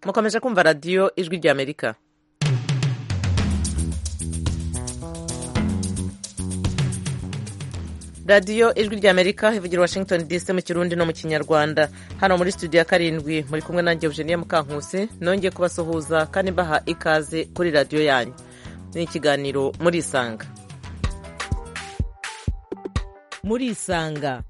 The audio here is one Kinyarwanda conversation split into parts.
mukomeje kumva radiyo ijwi ry'amerika radiyo ijwi ry'amerika ivugira washington dc mu kirundi no mu kinyarwanda hano muri studio ya karindwi muri kumwe nanjye eugenie mukankusi nongeye kubasuhuza kandi mbaha ikaze kuri radiyo yanyu ni ikiganiro muri isanga muri isanga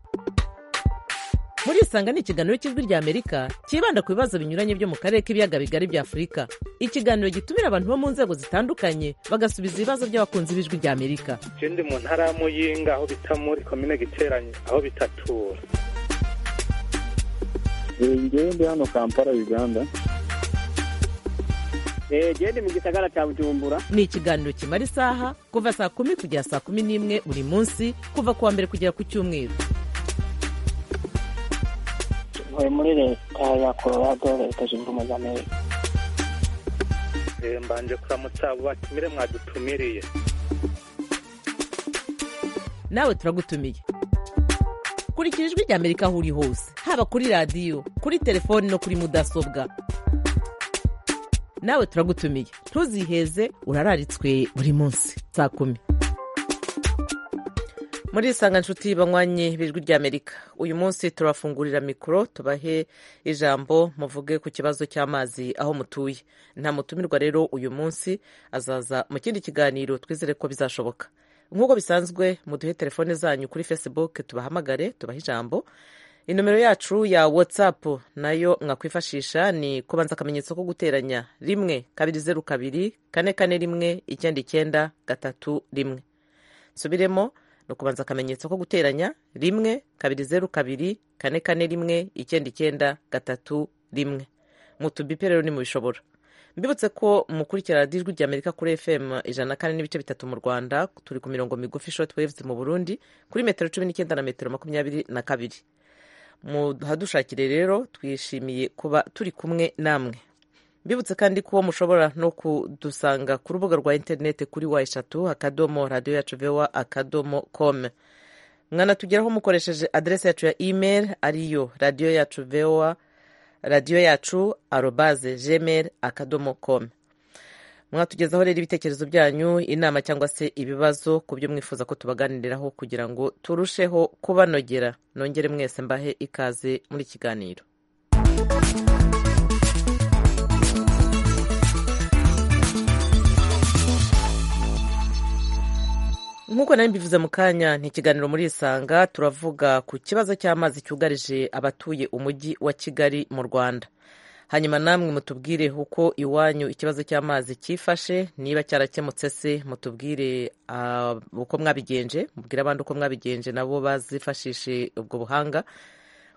muri isanga ni ikiganiro cy'ijwi ry'amerika cyibanda ku bibazo binyuranye byo mu karere k'ibiyaga bigari bya afurika ikiganiro gitumira abantu bo mu nzego zitandukanye bagasubiza ibibazo by'abakunzi b'ijwi ry'amerika ikindi mu ntara ya muyinga aho bita muri komine giteranye aho bitatura ngewe ndi hano kampala uganda gende mu gisagara cya bujumbura ni ikiganiro kimara isaha kuva saa kumi kugera saa kumi n'imwe buri munsi kuva ku wa mbere kugera ku cyumweru ntuye muri leta ya colorado leta zunze ubumwe za amerika Eh, mbanje kuramutsa abo batumire mwadutumiriye nawe turagutumiye kurikira ijwi ry'amerika aho uri hose haba kuri radiyo kuri telefoni no kuri mudasobwa nawe turagutumiye ntuziheze urararitswe buri munsi saa kumi muri isanga nshuti banywanyi b'ijwi ry'amerika uyu munsi turafungurira mikoro tubahe ijambo muvuge ku kibazo cy'amazi aho mutuye nta mutumirwa rero uyu munsi azaza mu kindi kiganiro twizere ko bizashoboka nk'uko bisanzwe muduhe telefone zanyu kuri facebook tubahamagare tubahe ijambo inomero yacu ya whatsapp nayo mwakwifashisha ni kubanza akamenyetso ko guteranya rimwe kabiri zeru kabiri kane kane rimwe icyenda icyenda gatatu rimwe nsubiremo ni ukubanza akamenyetso ko guteranya rimwe kabiri zeru kabiri kane kane rimwe icyenda icyenda gatatu rimwe mutubipe rero nimubishobora mbibutse ko mukurikira radiyo ijwi ry'amerika kuri fm ijana na kane n'ibice bitatu mu rwanda turi ku mirongo migufi short waves mu burundi kuri metero cumi n'icyenda na metero makumyabiri na kabiri muhadushakire rero twishimiye kuba turi kumwe namwe mbibutse kandi ko mushobora no kudusanga ku rubuga rwa interineti kuri wa eshatu akadomo radiyo yacu vewa akadomo kome mwanatugeraho mukoresheje aderesi yacu ya email ariyo radiyo yacu vewa radiyo yacu arobaze gmail akadomo com mwatugezaho rero ibitekerezo byanyu inama cyangwa se ibibazo ku byo mwifuza ko tubaganiriraho kugira ngo turusheho kubanogera nongere mwese mbahe ikaze muri kiganiro nk'uko nari mbivuze mu kanya ni ikiganiro muri isanga turavuga ku kibazo cy'amazi cyugarije abatuye umujyi wa kigali mu rwanda hanyuma namwe mutubwire uko iwanyu ikibazo cy'amazi cyifashe niba cyarakemutse se mutubwire ah, uko mwabigenje mubwire abandi uko mwabigenje nabo bazifashishe ubwo buhanga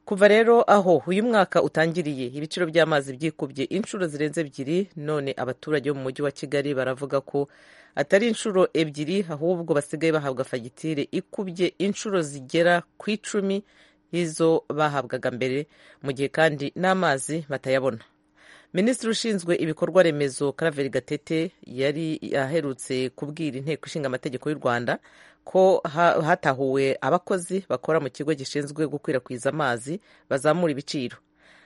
kuva rero aho uyu mwaka utangiriye ibiciro by'amazi byikubye inshuro zirenze ebyiri none abaturage bo mu mujyi wa kigali baravuga ko atari inshuro ebyiri ahubwo basigaye bahabwa fagitire ikubye inshuro zigera ku icumi y'izo bahabwaga mbere mu gihe kandi n'amazi batayabona minisitiri ushinzwe ibikorwa remezo karaveri gatete yari aherutse kubwira inteko ishinga amategeko y'u rwanda ko ha- hatahuwe abakozi bakora mu kigo gishinzwe gukwirakwiza amazi bazamura ibiciro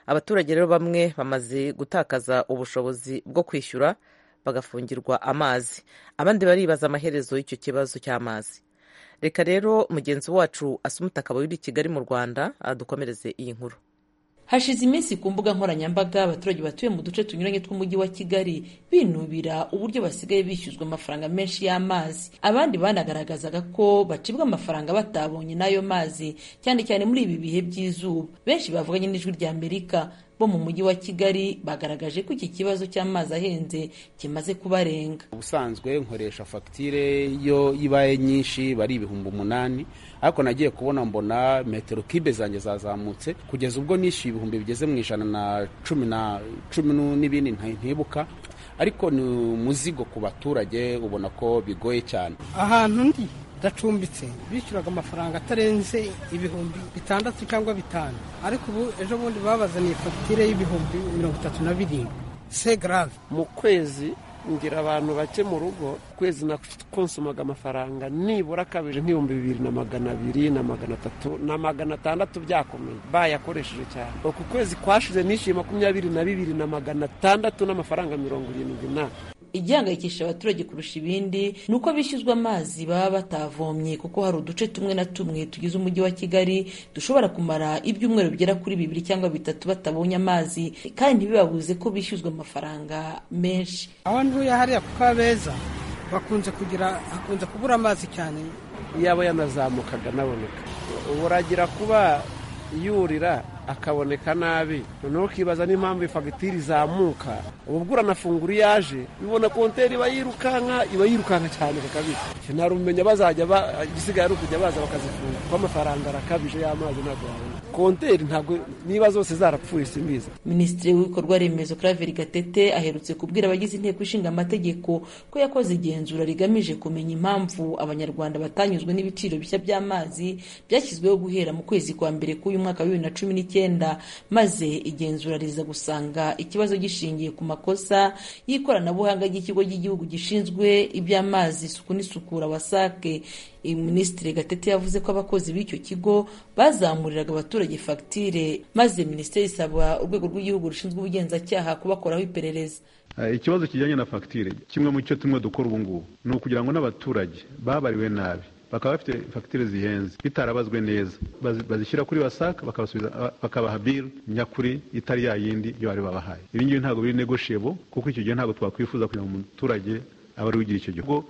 abaturage rero bamwe bamaze gutakaza ubushobozi bwo kwishyura bagafungirwa amazi abandi baribaza amaherezo y'icyo kibazo cy'amazi reka rero mugenzi wacu asumuta akaba uri i kigali mu rwanda adukomereze iyi nkuru hashize iminsi ku mbuga nkoranyambaga abaturage batuye mu duce tunyuranye tw'umujyi wa kigali binubira uburyo basigaye bishyuzwa amafaranga menshi y'amazi abandi banagaragazaga ko bacibwa amafaranga batabonye n'ayo mazi cyane cyane muri ibi bihe by'izuba benshi bavuganye n'ijwi ry'amerika bo mu mujyi wa kigali bagaragaje ko iki kibazo cy'amazi ahenze kimaze kubarenga ubusanzwe nkoresha fagitire yo ibaye nyinshi bari ibihumbi umunani ariko nagiye kubona mbona metero kibe zanjye zazamutse kugeza ubwo nishyuye ibihumbi bigeze mu ijana na cumi na cumi nu- n'ibindi nti- ntibuka ariko ni umuzigo ku baturage ubona ko bigoye cyane ahantu ndi ndacumbitse bishyuraga amafaranga atarenze ibihumbi bitandatu cyangwa bitanu ariko ubu ejo bundi babazaniye fagitire y'ibihumbi mirongo itatu na birindwi se garave mu kwezi ngira abantu bake mu rugo kwezi nakonsumaga amafaranga nibura kabiri nk'ibihumbi bibiri na magana abiri na magana atatu na magana atandatu byakomeye bayakoresheje cyane uku kwezi kwashize nishyuye makumyabiri na bibiri na magana atandatu n'amafaranga mirongo irindwi n'ane igihangayikisha abaturage kurusha ibindi ni uko bishyuzwa amazi baba batavomye kuko hari uduce tumwe na tumwe tugize umujyi wa kigali dushobora kumara ibyumweru bigera kuri bibiri cyangwa bitatu batabonye amazi kandi ntibibabuze ko bishyuzwa amafaranga menshi aho ntuye hariya kuko abeza bakunze kugira hakunze kubura amazi cyane yaba yanazamukaga anaboneka buragira kuba yurira akaboneka nabi noneho ukibaza n'impamvu ifagitire izamuka uba ugura amafunguro iyo aje bibona konteri iba yirukanka iba yirukanka cyane kakabije ntarumenya bazajya igisigaye ari ukujya baza bakazifunga kuko amafaranga arakabije y'amazi ntabwo wabona konteri ntabwo niba zose zarapfuye simbizi minisitiri w'ibikorwa remezo claver gatete aherutse kubwira abagize inteko ishinga amategeko ko yakoze igenzura rigamije kumenya impamvu abanyarwanda batanyuzwe n'ibiciro bishya by'amazi byashyizweho guhera mu kwezi kwa mbere k'uyu mwaka wa bibiri na cumi n'icyenda maze igenzura riza gusanga ikibazo gishingiye ku makosa y'ikoranabuhanga ry'ikigo cy'igihugu gishinzwe iby'amazi isuku n'isukura wasake minisitiri gatete yavuze ko abakozi b'icyo kigo bazamuriraga abaturage fagitire maze minisiteri isaba urwego rw'igihugu rushinzwe ubugenzacyaha kubakoraho iperereza ikibazo kijyanye na fagitire kimwe mu cyo tumwe dukora ubu ngubu ni ukugira ngo n'abaturage babariwe nabi bakaba bafite fagitire zihenze bitarabazwe neza bazishyira kuri wasaka bakabaha biri nyakuri itari ya yindi iyo bari babahaye ibi ngibi ntabwo biri negoshebo kuko icyo gihe ntabwo twakwifuza kugira ngo umuturage aba ari ugira icyo gihugu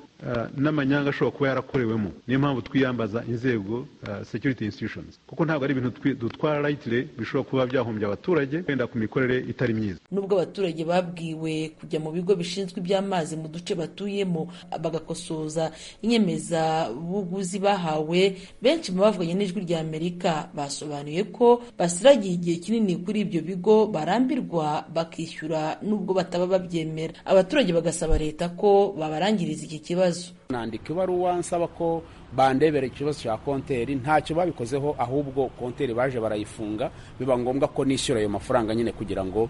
n'amanyanga ashobora kuba yarakorewemo niyo mpamvu twiyambaza inzego security institutions kuko ntabwo ari ibintu dutwara rayitire bishobora kuba byahombya abaturage wenda ku mikorere itari myiza nubwo abaturage babwiwe kujya mu bigo bishinzwe iby'amazi mu duce batuyemo bagakosoza inyemezabuguzi bahawe benshi mu bavuganye n'ijwi rya amerika basobanuye ko basiragiye igihe kinini kuri ibyo bigo barambirwa bakishyura nubwo bataba babyemera abaturage bagasaba leta ko babarangiriza iki kibazo nandika ibaruwa nsaba ko bandebera ikibazo cya konteri ntacyo babikozeho ahubwo konteri baje barayifunga biba ngombwa ko nishyura ayo mafaranga nyine kugira ngo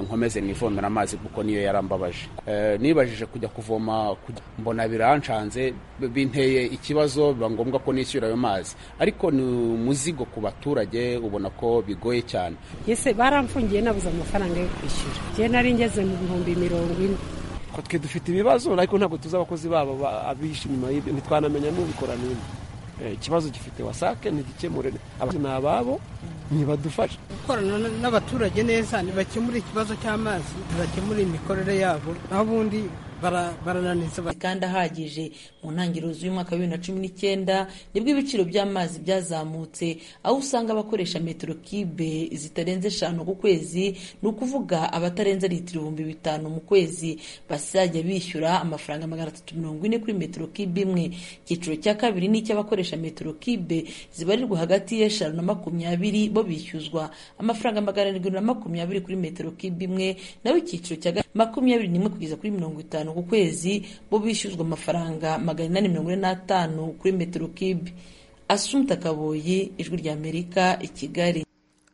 nkomeze nivomera amazi kuko niyo yarambabaje nibajije kujya kuvoma mbona birancanze binteye ikibazo biba ngombwa ko nishyura ayo mazi ariko ni umuzigo ku baturage ubona ko bigoye cyane yese baramfungiye nabuze amafaranga yo kwishyura njye nari ngeze mu bihumbi mirongo ine twe dufite ibibazo ariko ntabwo tuzi abakozi babo abishe inyuma y'ibyo ntitwanamenya n'ubikora n'indi ikibazo gifite wasake ntigikemure abakozi ni ababo ntibadufashe gukorana n'abaturage neza ntibakemure ikibazo cy'amazi ntibakemure imikorere yabo aho ubundi barananiza kandi ahagije mu ntangiriro z'umwaka wa bibiri na cumi n'icyenda nibwo ibiciro by'amazi byazamutse aho usanga abakoresha metero kibe zitarenze eshanu ku kwezi ni ukuvuga abatarenze litiro ibihumbi bitanu mu kwezi bazajya bishyura amafaranga magana atatu mirongo ine kuri metero kibe imwe icyiciro cya kabiri ni icy'abakoresha metero kibe zibarirwa hagati y'eshanu na makumyabiri bo bishyuzwa amafaranga magana arindwi na makumyabiri kuri metero kibe imwe naho icyiciro cya makumyabiri n'imwe kugeza kuri mirongo itanu ku kwezi bo bishyuzwa amafaranga magana inani mirongo ine n'atanu kuri metero kibe asumta kaboyi ijwi ry'amerika i kigali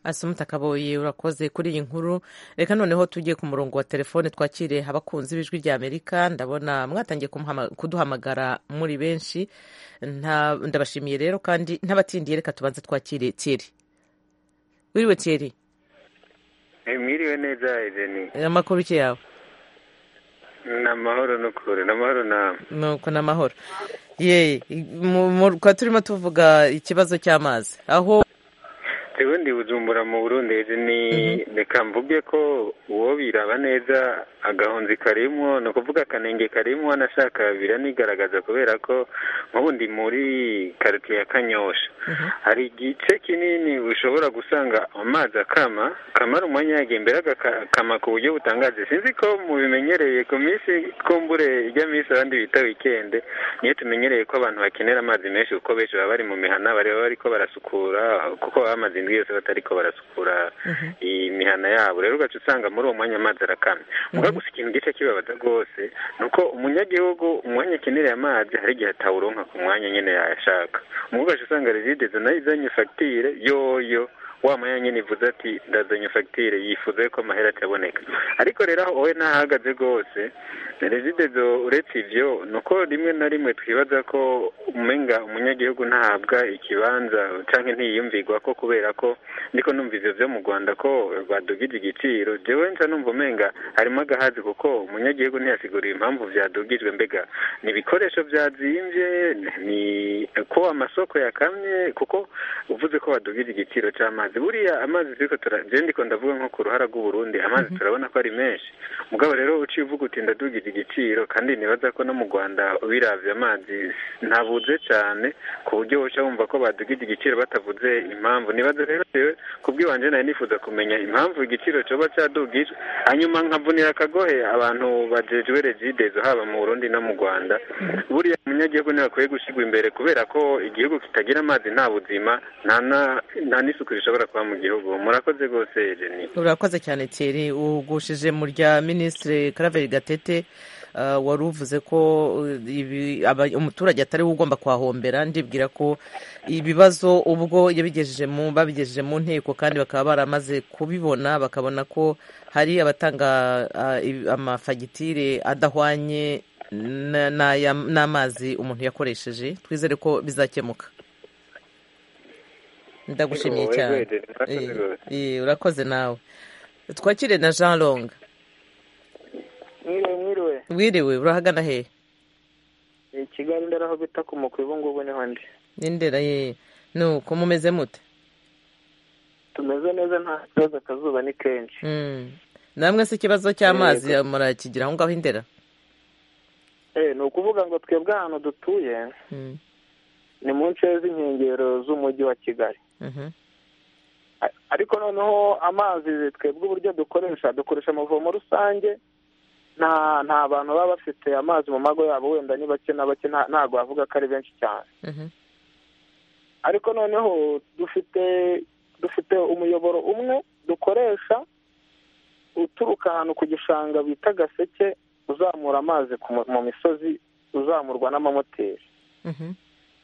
asumuta kaboyi urakoze kuri iyi nkuru reka noneho tugiye ku murongo wa telefone twakire abakunzi b'ijwi rya amerika ndabona mwatangiye kuduhamagara muri benshi ndabashimiye rero kandi ntabatindiye reka tubanze twakire tiyeri wiriwe tiyeri mwiriwe neza izeni amakuru ki yawe ni amahoro n'ukuri ni amahoro namwe nuko ni amahoro yeee tukaba turimo tuvuga ikibazo cy'amazi aho ubundi bujumbura mu burundi ni reka mvuge ko uwo biraba neza agahunzi karimwo ni ukuvuga akanenge karimwo nashaka biranigaragaza kubera ko nk'ubundi muri karitsiye ya kanyosha hari igice kinini ushobora gusanga amazi akama kamara umwanya yagiye mbere agakama ku buryo butangaje sinzi ko mubimenyereye ku minsi kumbure ijya minsi abandi bita wikende niyo tumenyereye ko abantu bakenera amazi menshi kuko benshi baba bari mu mihana baba bariko barasukura kuko amazi indwi yose batariko barasukura imihana yabo rero ugaca usanga muri uwo mwanya amazi arakamye muga gusa ikintu gice kibabaza rwose ni uko umunyagihugu umwanya akenereye amazi hari igihe atawuronka ku mwanya nyine yayashaka muga ugaca usanga rezide nayo izanye fagitire yoyo wa mwanya nyine ivuze ati ndazanye fagitire yifuza ko amahera ataboneka ariko rero aho wowe ntahagaze rwose rezidedo uretse ibyo ni uko rimwe na rimwe twibaza ko umenga umunyagihugu ntahabwa ikibanza cyangwa ntiyiyumvigwa ko kubera ko ndiko numva ibyo byo mu rwanda ko badugije igiciro jewe nca numva umenga harimo agahazi kuko umunyagihugu ntiyasiguriye impamvu byadugijwe mbega ni ibikoresho byazimbye ni ko amasoko yakamye kuko uvuze ko badugije igiciro cy'amazi buriya amazi turiko ndiko ndavuga nko ku ruhara rw'uburundi amazi turabona ko ari menshi mugabo rero uciye uvuga uti ndadugije igiciro kandi nibaza ko no mu rwanda biravye amazi ntabuze cyane ku buryo woca wumva ko badugije igiciro batavuze impamvu nibaza rero jewe kubw'iwanje nari nifuza kumenya impamvu igiciro coba cadugijwe hanyuma nkavunira akagohe abantu bajejwe regidezo haba mu burundi no mu rwanda buriya umunyagihugu niwe akwiye gushigwa imbere kubera ko igihugu kitagira amazi nta buzima nta na- nta n'isuku rishobora kuba mu gihugu murakoze rwose jeni urakoze cyane thierry ugushije mu rya minisitiri karaveri gatete ah, wari uvuze ko uh, ibi- aba- umuturage atari we ugomba kuhahombera ndibwira ko ibibazo ubwo yabigejeje mu babigejeje mu nteko kandi bakaba baramaze kubibona bakabona ko hari abatanga ah, ibi- amafagitire adahwanye na- n'aya- n'amazi umuntu yakoresheje twizere ko bizakemuka ndagushimiye Yego, cyane yego, Eden, urakoze Eh, rwose. eh, urakoze nawe twakire na jean long mwiriwe mwiriwe wiriwe urahagana hehe Eh, kigali ndaraho bita ku mukwe ubu ngubu niho ndi n'indera ye nuko mumeze mute tumeze neza nta kibazo akazuba ni kenshi Mm. namwe se ikibazo cy'amazi murakigira aho ngaho indera Eh, ni ukuvuga ngo twebwe ahantu dutuye Mm. ni mu nce z'inkengero z'umujyi wa kigali Mhm. A- ariko noneho amazi twebwe uburyo dukoresha dukoresha amavomo rusange nta nta bantu baba bafite amazi mu mago yabo wenda ni bake na bake nta- ntago wavuga ko ari benshi cyane Mhm. ariko noneho dufite dufite umuyoboro umwe dukoresha uturuka ahantu ku gishanga bita gaseke uzamura amazi ku mu- mu misozi uzamurwa n'amamoteri Mhm.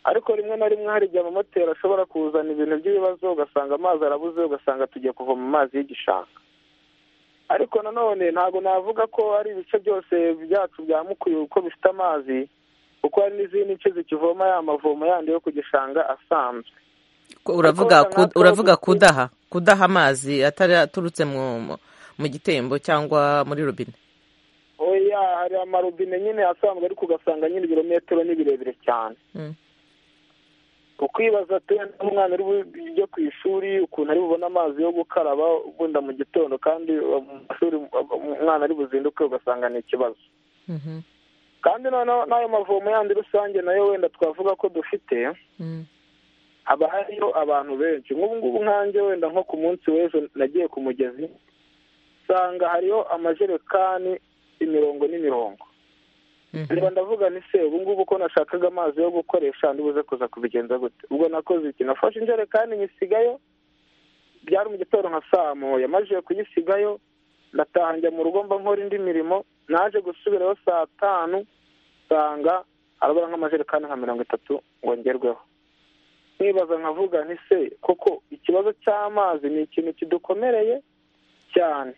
ariko rimwe na rimwe hari igihe amamoteri ashobora kuzana ibintu by'ibibazo ugasanga amazi arabuze ugasanga tugiye kuvoma amazi y'igishanga ariko nanone ntabwo navuga ko ari ibice byose byacu bya mukuye uko bifite amazi kuko hari n'izindi nce zikivoma ya mavomo yandi yo ku gishanga asanzwe Ko uravuga Ariko wenda ku- uravuga natwe kudaha kudaha amazi atari aturutse mu mu- mu gitembo cyangwa muri robine oya hari amarobine nyine asanzwe ariko ugasanga nyine ibirometero ni birebire cyane Mm. ukwibaza ati wenda umwana uri bujye ku ishuri ukuntu ari bubone amazi yo gukaraba bunda mu gitondo kandi uh, mu mashuri uh, umwana ari buzinduke ugasanga ni ikibazo Mhm. kandi noneho n'ayo mavomo yandi rusange nayo wenda twavuga ko dufite Mm. haba hariyo abantu benshi nk'ubu ngubu nkanjye wenda nko ku munsi w'ejo nagiye ku mugezi usanga hariyo amajerekani imirongo n'imirongo niba ndavuga ni se ubu ngubu ko nashakaga amazi yo gukoresha ndibuze kuza kubigenza gute ubwo nakoze iki nafashe injerekani nyisigayo byari mu gitondo nka saa moya amajije kuyisigayo ndataha njya mu rugo mba nkora indi mirimo naje gusubirayo saa tanu nsanga harabura nk'amajerekani nka mirongo itatu ngo ngerweho nibaza nkavuga nti se koko ikibazo cy'amazi ni ikintu kidukomereye cyane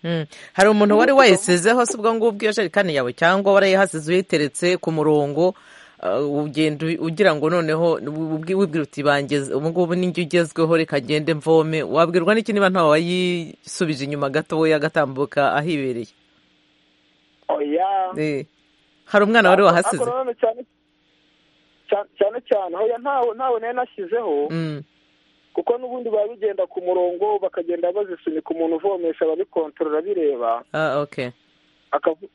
Mm. hari umuntu wari wayisizeho si ubwo ngubwo iyo jerekani yawe cyangwa warayihasize uyiteretse ku murongo ah, ugenda u- ugira ngo noneho ubwi- wibwira uti "Bangeze- ubu ngubu n'injye ugezweho reka ngende mvome wabwirwa n'iki niba ntawe wayisubije inyuma gatoya agatambuka ahibereye oya Eh. hari umwana wari Ariko- wahasize ariko nanone cyane cyane- cyane cyane hoya ntawe ntawe nari nashyizeho Mm. kuko n'ubundi baba bigenda ku murongo bakagenda bazisunika umuntu uvomesha babikontorora bireba ah, okay akavu-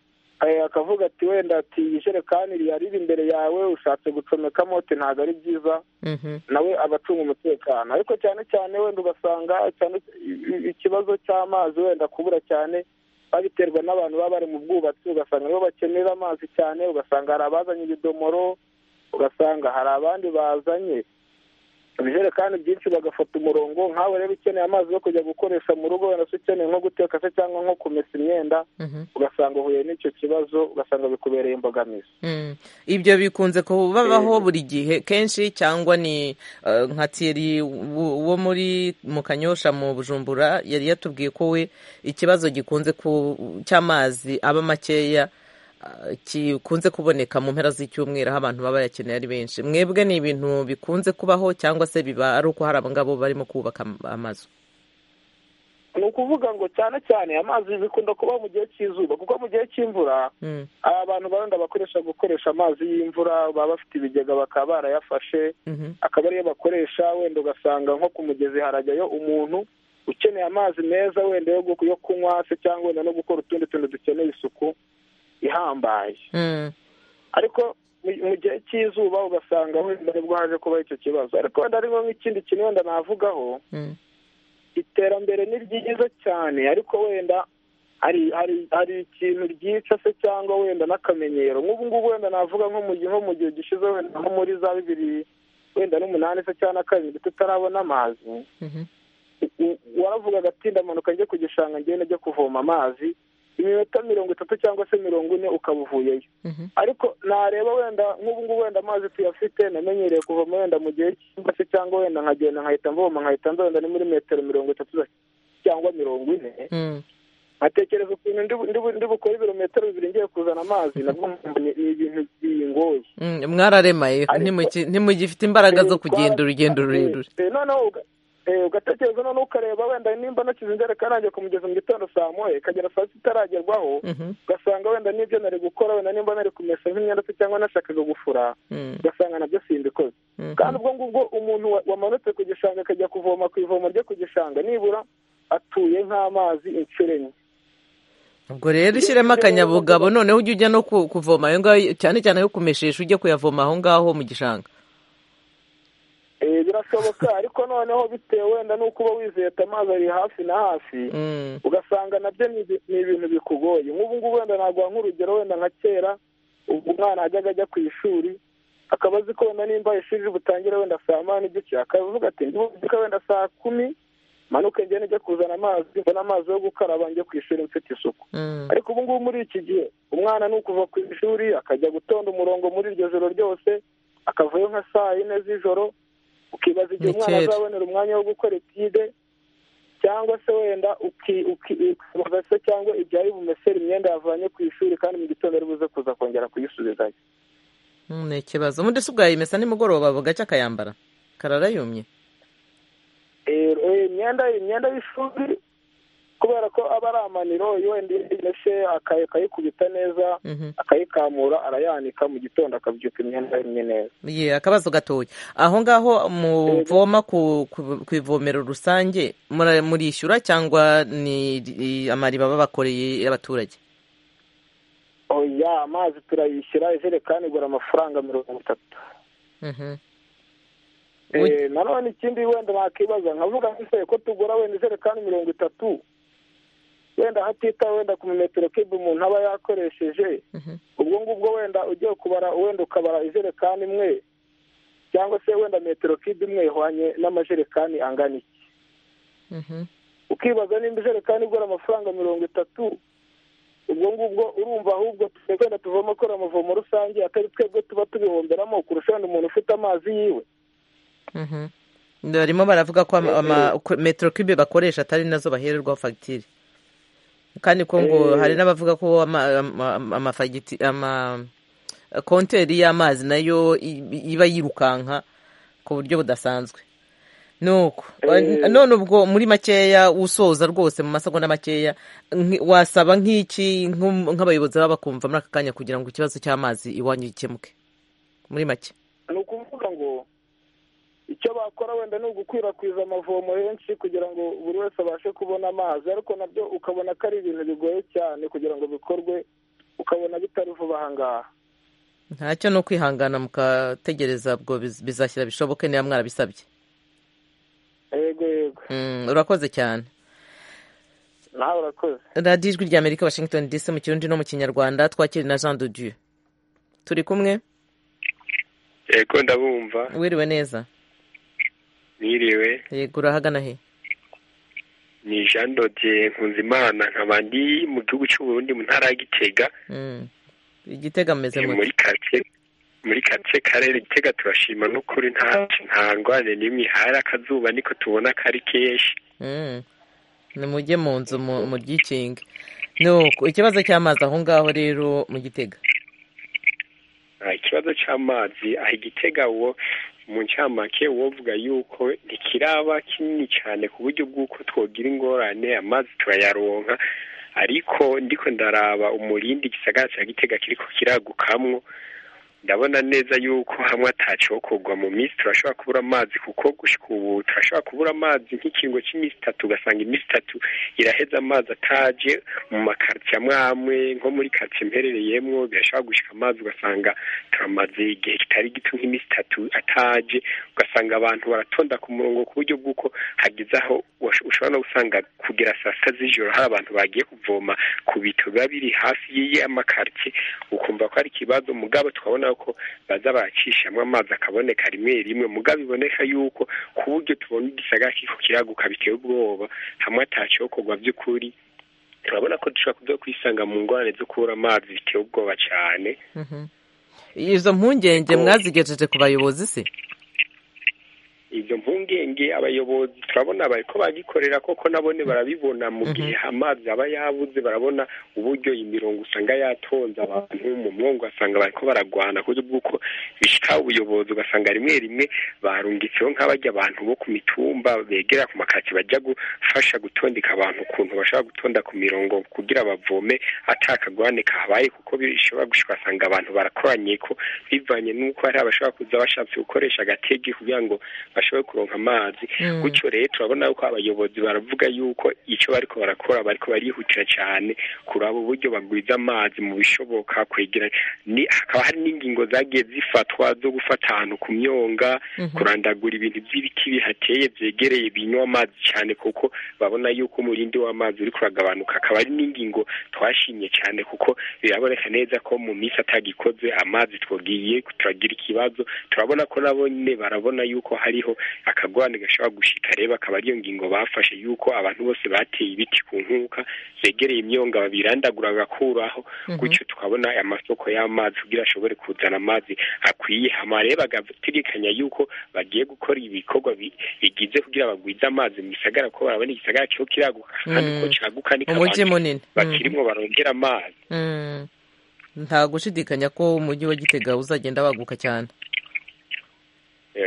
eh, akavuga ati wenda ati iyi jerekani iri- yari iri imbere yawe ushatse gucomekamo ati ntabwo ari byiza Mhm. nawe aba acunga umutekano ariko cyane cyane wenda ugasanga cyane i- i- ikibazo cy'amazi wenda kubura cyane babiterwa n'abantu baba bari mu bwubatsi ugasanga nibo bakenera amazi cyane ugasanga hari abazanye ibidomoro ugasanga hari abandi bazanye ibijerekani byinshi bagafata umurongo nkawe rero ukeneye amazi yo kujya gukoresha mu rugo wenda se ukeneye nko guteka se cyangwa nko kumesa imyenda ugasanga uhuye n'icyo kibazo ugasanga bikubereye imbogamizi ibyo bikunze kubabaho buri gihe kenshi cyangwa ni eh, nka tiyeri wo muri mu kanyosha mu bujumbura yari yatubwiye ko we ikibazo gikunze ku- cy'amazi aba makeya eh, gikunze kuboneka mu mpera z'icyumweru aho abantu baba bayakeneye ari benshi mwebwe ni ibintu bikunze kubaho cyangwa se biba ari uko hari abangabo barimo kubaka am- amazu ni ukuvuga ngo cyane cyane amazi bikunda kuba mu gihe cy'izuba kuko mu gihe cy'imvura Mm. aba bantu barenda bakoresha gukoresha amazi y'imvura baba bafite ibigega bakaba barayafashe Mhm. akaba ariyo bakoresha wenda ugasanga nko ku mugezi harajyayo umuntu ukeneye amazi meza wenda yo gu- yo kunywa se cyangwa wenda no gukora utundi tuntu dukeneye isuku ihambaye Mm. ariko mu mu gihe cy'izuba ugasanga wenda nibwo haje kubaho icyo kibazo ariko wenda harimo nk'ikindi kintu wenda navugaho Mm. iterambere ni ryiza cyane ariko wenda hari hari hari ikintu ryica se cyangwa wenda n'akamenyero nk'ubu ngubu wenda navuga nko mu gihe nko mu gihe gishize wenda nko muri za bibiri wenda n'umunani se cyangwa na karindwi tutarabona amazi Mhm. u- waravuga agatinda amanuka njye ku gishanga ngende njye kuvoma amazi iminota mirongo itatu cyangwa se mirongo ine ukaba uvuyeyo Mhm. ariko nareba wenda nk'ubu ngubu wenda amazi tuyafite namenyereye kuvoma wenda mu gihe cy'imvura se cyangwa wenda nkagenda nkahita mvoma nkahita nza wenda ni muri metero mirongo itatu za- cyangwa mirongo ine Mm. nkatekereza ukuntu ndi bu- ndi bu- ndi bukore ibirometero bibiri ngiye kuzana amazi nabwo nkumva ni ni ibintu bingoye Mm, mwararemaye ntimuki- ntimugifite imbaraga zo kugenda urugendo rurerure Eh, noneho uga- eh, ugatekereza noneho ukareba wenda nimba nakize injerekani yanjye ku mugezi mu gitondo saa moya ikagera saa sita itaragerwaho Mhm. ugasanga wenda n'ibyo nari gukora wenda nimba nari kumesa nk'imyenda se cyangwa nashakaga gufura Mm. ugasanga nabyo simbikoze Mhm. kandi ubwo ngubwo umuntu wa- wamanutse ku gishanga akajya kuvoma ku ivomo ryo ku gishanga nibura atuye nk'amazi inshuro enye ubwo rero ushyiremo akanyabugabo noneho ujya ujya no ku- kuvoma ayo ngayo cyane cyane ayo kumeshesha ujye kuyavoma aho ngaho mu gishanga Eh, birashoboka ariko noneho bitewe wenda n'uko uba wizeye ati amazi ari hafi na hafi Mm. ugasanga nabyo ni ibi- ni ibintu bikugoye nk'ubu ngubu wenda naguha nk'urugero wenda nka kera ubwo umwana yajyaga ajya ku ishuri akaba azi ko wenda nimba ishuri butangire wenda saa moya n'igice akavuga ati ndibuka wenda saa kumi manuke ngende njye kuzana amazi mbona amazi yo gukaraba njye ku ishuri mfite isuku Mm. ariko ubu ngubu muri iki gihe umwana ni ukuva ku ishuri akajya gutonda umurongo muri iryo joro ryose akavayo nka saa yine z'ijoro ukibaza igihe Ni umwana kera. azabonera umwanya wo gukora etide cyangwa se wenda uki- uki- ukibaza se cyangwa ibyari bumesera imyenda yavanye ku ishuri kandi mu gitondo ari buze kuza kongera kuyisubizayo Mm, ni ikibazo ubundi si bwayimesa nimugoroba bugacya akayambara kararayumye Eh, eh, imyenda imyenda y'ishuri kubera ko aba ari amaniro wenda yimeshe aka- akayikubita neza Mhm. akayikamura arayanika mu gitondo akabyuka imyenda imwe neza ye akabazo gatoya aho ngaho muvoma ku ku- ku ivomero rusange mura- murishyura cyangwa ni i- amariba babakoreye y'abaturage oya amazi turayishyira ijerekani igura amafaranga mirongo itatu Mhm. Eh, Uy- nanone ikindi wenda nakibaza nkavuga nk'ise ko tugura wenda ijerekani mirongo itatu wenda hatitawe wenda ku metero kibe umuntu aba yakoresheje ubwo ngubwo wenda ugiye kubara wenda ukabara ijerekani imwe cyangwa se wenda metero kibe imwe ihwanye n'amajerekani angana iki Mhm. ukibaza nimba ijerekani igura amafaranga mirongo itatu ubwo ngubwo urumva ahubwo twenda tuvoma kora amavomo rusange atari twebwe tuba tubihomberamo kurusha wenda umuntu ufite amazi yiwe Mhm. barimo baravuga ko ama- ama- ko metero kibe bakoresha atari nazo bahererwaho fagitire kandi ko ngo Eh. hari n'abavuga ko ama- ama- ama- amafagiti ama konteri y'amazi nayo i- iba yirukanka ku buryo budasanzwe nuko Eh. none ubwo muri makeya usoza rwose mu masegonda makeya nki- wasaba nk'iki nk'um- nk'abayobozi baba bakumva muri aka kanya kugira ngo ikibazo cy'amazi iwanyu gikemuke muri make ni ukuvuga ngo icyo bakora wenda ni ugukwirakwiza amavomo henshi kugira ngo buri wese abashe kubona amazi ariko nabyo ukabona ko ari ibintu bigoye cyane kugira ngo bikorwe ukabona bitari vuba aha ngaha ntacyo ni ukwihangana mukategereza ubwo biz- bizashyira bishoboke niba mwarabisabye yego yego Mm, urakoze cyane nawe urakoze radiyo ijwi rya amerika washington dc mu kirundi no mu kinyarwanda twakiri na jean de dieu turi kumwe yego ndabumva wiriwe neza mwiriwe yego urahagana he ni jean dodiye nkunzimana nkaba ndi mu gihugu cy'uburundi mu ntara ya gitega igitega ameze Eh, mu muri karitsiye muri karitsiye karere gitega turashima n'ukuri nta nta ndwane n'imwe hari akazuba niko tubona kari kenshi nimujye mu nzu mu- mubyikinge nuko ikibazo cy'amazi aho ngaho rero mu gitega Ah, ikibazo cy'amazi aho igitega wo mu ncamake wovuga yuko ntikiraba kinini cyane ku buryo bw'uko twogira ingorane amazi turayaronka ariko ndiko ndaraba umurindi igisagara cya gitega kiriko kiragukamwo ndabona neza yuko hamwe atacokorwa mu minsi turashobora kubura amazi kuko gushika ubu turashobora kubura amazi nk'ikiringo cy'iminsi itatu ugasanga iminsi itatu iraheza amazi ataje mu makaritsiye amwe amwe nko muri karitsiye mperereyemwo birashobora gushika amazi ugasanga turamaze igihe kitari gito nk'iminsi itatu ataje ugasanga abantu baratonda ku murongo ku buryo bw'uko hageze aho wash- ushobora no gusanga kugera saa sita z'ijoro hari abantu bagiye kuvoma ku bito biba biri hafi y'amakaritsiye ukumva ko ari ikibazo mugabo twabona ko baza baracishamo amazi akaboneka rimwe rimwe mugabo iboneka yuko ku buryo tubona igisagara kiko kiraguka biteye ubwoba hamwe atacokorwa by'ukuri turabona ko dushobora kuza kwisanga mu ngorane zo kubura amazi biteye ubwoba cyane Mhm. izo mpungenge mwazigejeje ku bayobozi se ibyo mpungenge abayobozi turabona bari ko bagikorera koko nabone barabibona mu gihe amazi aba yabuze barabona uburyo imirongo usanga yatonze abantu mu mwongo ugasanga bariko baragwana ku buryo bw'uko bishika ubuyobozi ugasanga rimwe rimwe barungitseho nk'abajya abantu bo ku mitumba begera ku makaki bajya gufasha gutondeka abantu ukuntu bashobora gutonda ku mirongo kugira bavome atakagwane kahabaye kuko bishobora gushika ugasanga abantu barakoranye ko bivanye n'uko hari abashobora kuza bashatse gukoresha agatege kugira ngo bashobore kuronka amazi Mm. gutyo rero turabona yuko abayobozi baravuga yuko icyo bariko barakora bariko barihutira cyane kuraba uburyo bagwiza amazi mu bishoboka kwegera ni hakaba hari n'ingingo zagiye zifatwa zo gufata ahantu ku myonga Mhm. kurandagura ibintu by'ibiti bihateye byegereye binywa amazi cyane kuko babona yuko umurindi w'amazi uri kuragabanuka akaba ari n'ingingo twashimye cyane kuko biraboneka neza ko mu minsi atagikoze amazi twagiye turagira ikibazo turabona ko nabo nyine barabona yuko hariho akagwane gashobora gushika reba akaba ariyo ngingo bafashe yuko abantu bose bateye ibiti ku nkuka begereye imyonga babirandagura bagakuraho Mhm. gutyo tukabona amasoko y'amazi kugira ashobore kuzana amazi akwiye hama rero bagategekanya yuko bagiye gukora ibikorwa bi- bigize kugira bagwize amazi mu gisagara ko barabona igisagara kiho kiraguka kandi ko Mm. caguka niko umujyi abantu munini Mm. bakirimwo barongera amazi Mm. nta gushidikanya ko umujyi wa gitega uzagenda waguka cyane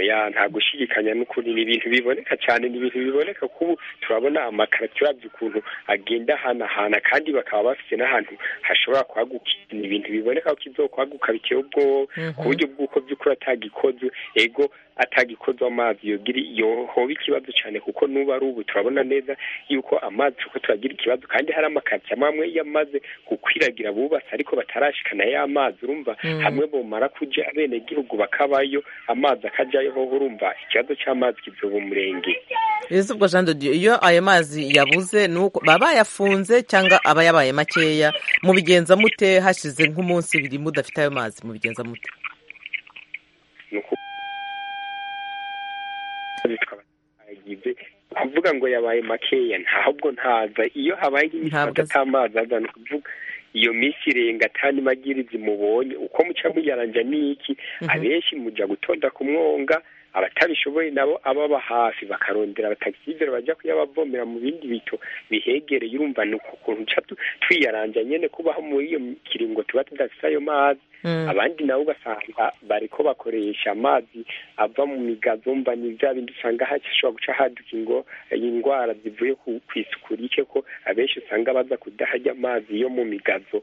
ya nta gushidikanya n'ukuri ni ibintu biboneka cyane ni ibintu biboneka kubu turabona amakaritsiye uravye ukuntu agenda ahanahana kandi bakaba bafite n'ahantu hashobora kwaguka ni ibintu biboneka ko izokwaguka biteye ubwoba Mhm. ku buryo bw'uko by'ukuri atagikozwe ego atagikozwe amazi yogira yohoba ikibazo cyane kuko n'ubu ari ubu turabona neza yuko amazi uko turagira ikibazo kandi hari amakaritsiye amwe amwe yamaze gukwiragira bubatse ariko batarashikana ya mazi urumva Mm. hamwe bumara kuja abenegihugu bakabayo amazi akajayo hoho urumva ikibazo c'amazi kizoba umurenge ese ubwo jean de dieu iyo ayo mazi yabuze ni uko baba bayafunze cyangwa aba yabaye makeya mubigenza mute hashize nk'umunsi ibiri mudafite ayo mazi mubigenza mute agize kuvuga ngo yabaye makeya ntabwo ntaza iyo habaye nk'imisi Ntabwo aza. atamazi aza ni ukuvuga iyo minsi irenga atani magirizi mubonye uko muca muyaranja n'iki abenshi muja gutonda ku mwonga abatabishoboye nabo ababa hafi bakarondera batacyizera bajya kuyabavomera mu bindi bito bihegereye urumva ni uku kuntu uca tu- twiyaranja nyene kubaho muri iyo kiringo tuba tudafite ayo mazi Mm. abandi nabo ugasanga bariko bakoresha amazi ava mu migazo mba ni bya bindi usanga hashobora guca haduka ingo indwara zivuye ku- kw'isuku rike ko abenshi usanga baza kudahajya amazi yo mu migazo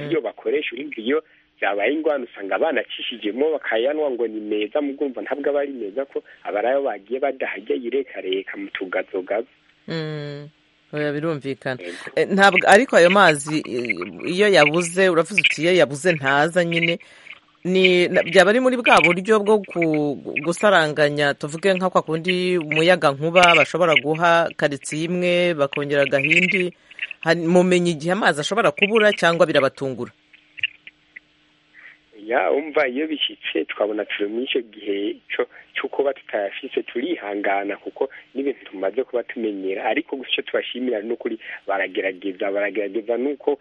Mm. ariyo bakoresha urumva iyo byabaye ingwano usanga banacishijemo bakayanwa ngo ni meza mugumva ntabwo aba ari meza ko aba ari ayo bagiye badahajya yirekareka mu tugazogazo Mm. oya birumvikana Eh, ntabwo ariko ayo mazi eh, iyo yabuze uravuze uti iyo yabuze ntaza nyine ni na- byaba ari muri bwa buryo bwo ku- gusaranganya tuvuge nka kwa kundi umuyaga nkuba bashobora guha karitsiye imwe bakongera agahindi Hari- mumenya igihe amazi ashobora kubura cyangwa birabatungura ya umva iyo bishyitse twabona turi muri icyo gihe cyo kuba tutayashyitse turihangana kuko n'ibintu tumaze kuba tumenyera ariko gusa icyo tubashimira ni ukuri baragerageza baragerageza nuko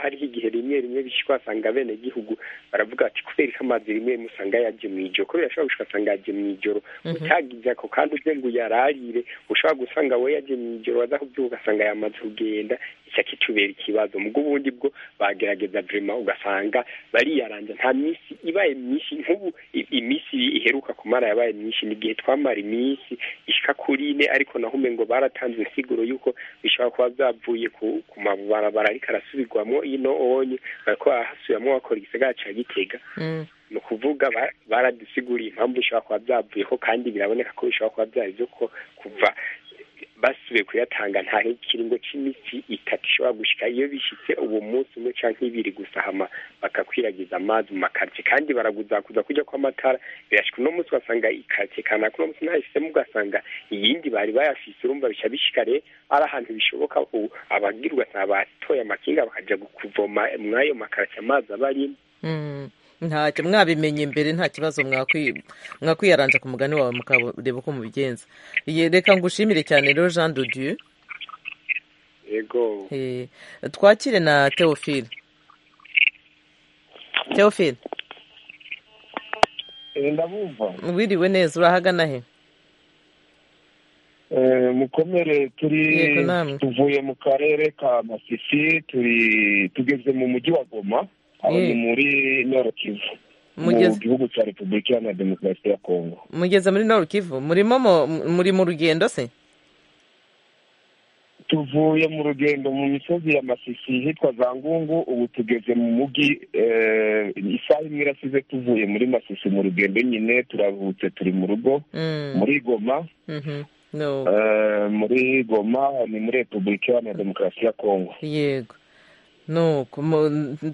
hariho igihe rimwe rimwe bishyirwa wasanga abenegihugu baravuga ati kubera ko amazi rimwe rimwe usanga yajya mu ijoro kubera ashobora ugasanga yajya mu ijoro utagize ako kandi uze ngo uyararire ushobora gusanga we yajya mu ijoro waza kubyuka ugasanga yamaze kugenda icyo kitubera ikibazo mu bw'ubundi bwo bagerageza vurema ugasanga bariyaranja nta minsi ibaye myinshi nk'ubu iminsi iheruka kumara yabaye myinshi ni igihe twamara iminsi ishika kuri ine ariko naho umengo baratanze insiguro y'uko bishobora kuba byavuye ku mabarabara ariko arasubirwamo ino onye bariko barahasubiramo bakora igisagara ca gitega ni ukuvuga baradusiguriye impamvu bishobora kuba byavuyeho kandi biraboneka ko bishobora kuba byari byo ko kuva basubiye kuyatanga nta kiringo cy'iminsi itatu ishobora gushyika iyo bishyitse uwo munsi umwe cyangwa ibiri gusahama bakakwiragiza amazi mu makaritsiye kandi baraguzakuza kujya kw'amatara birashyika uno munsi ugasanga ikaritsiye kanaka uno munsi ntahisemo ugasanga iyindi bari bayafise urumva bishya bishyika rero ari ahantu bishoboka abagira ugasanga batoye amakinga bakajya kuvoma mw'ayo makaritsiye amazi aba arimo ntacyo mwabimenye mbere nta kibazo mwakwiyaranja ku mugani wawe mukareba uko mubigenza reka ngushimire cyane rero jean dudieu yego twakire na teofile teofile ndabumva wiriwe neza urahagana he mukomere turi tuvuye mu karere ka masisi turi tugeze mu mujyi wa goma aho ni muri norokivu mu gihugu cya repubulika iharanira demokarasi ya kongo mugeze muri norokivu murimo muri mu rugendo se tuvuye mu rugendo mu misozi ya masisi hitwa za ngungu ubu tugeze mu mujyi isaha imwe irasize tuvuye muri masisi mu rugendo nyine turavutse turi mu rugo muri goma muri goma ni muri repubulika iharanira demokarasi ya kongo yego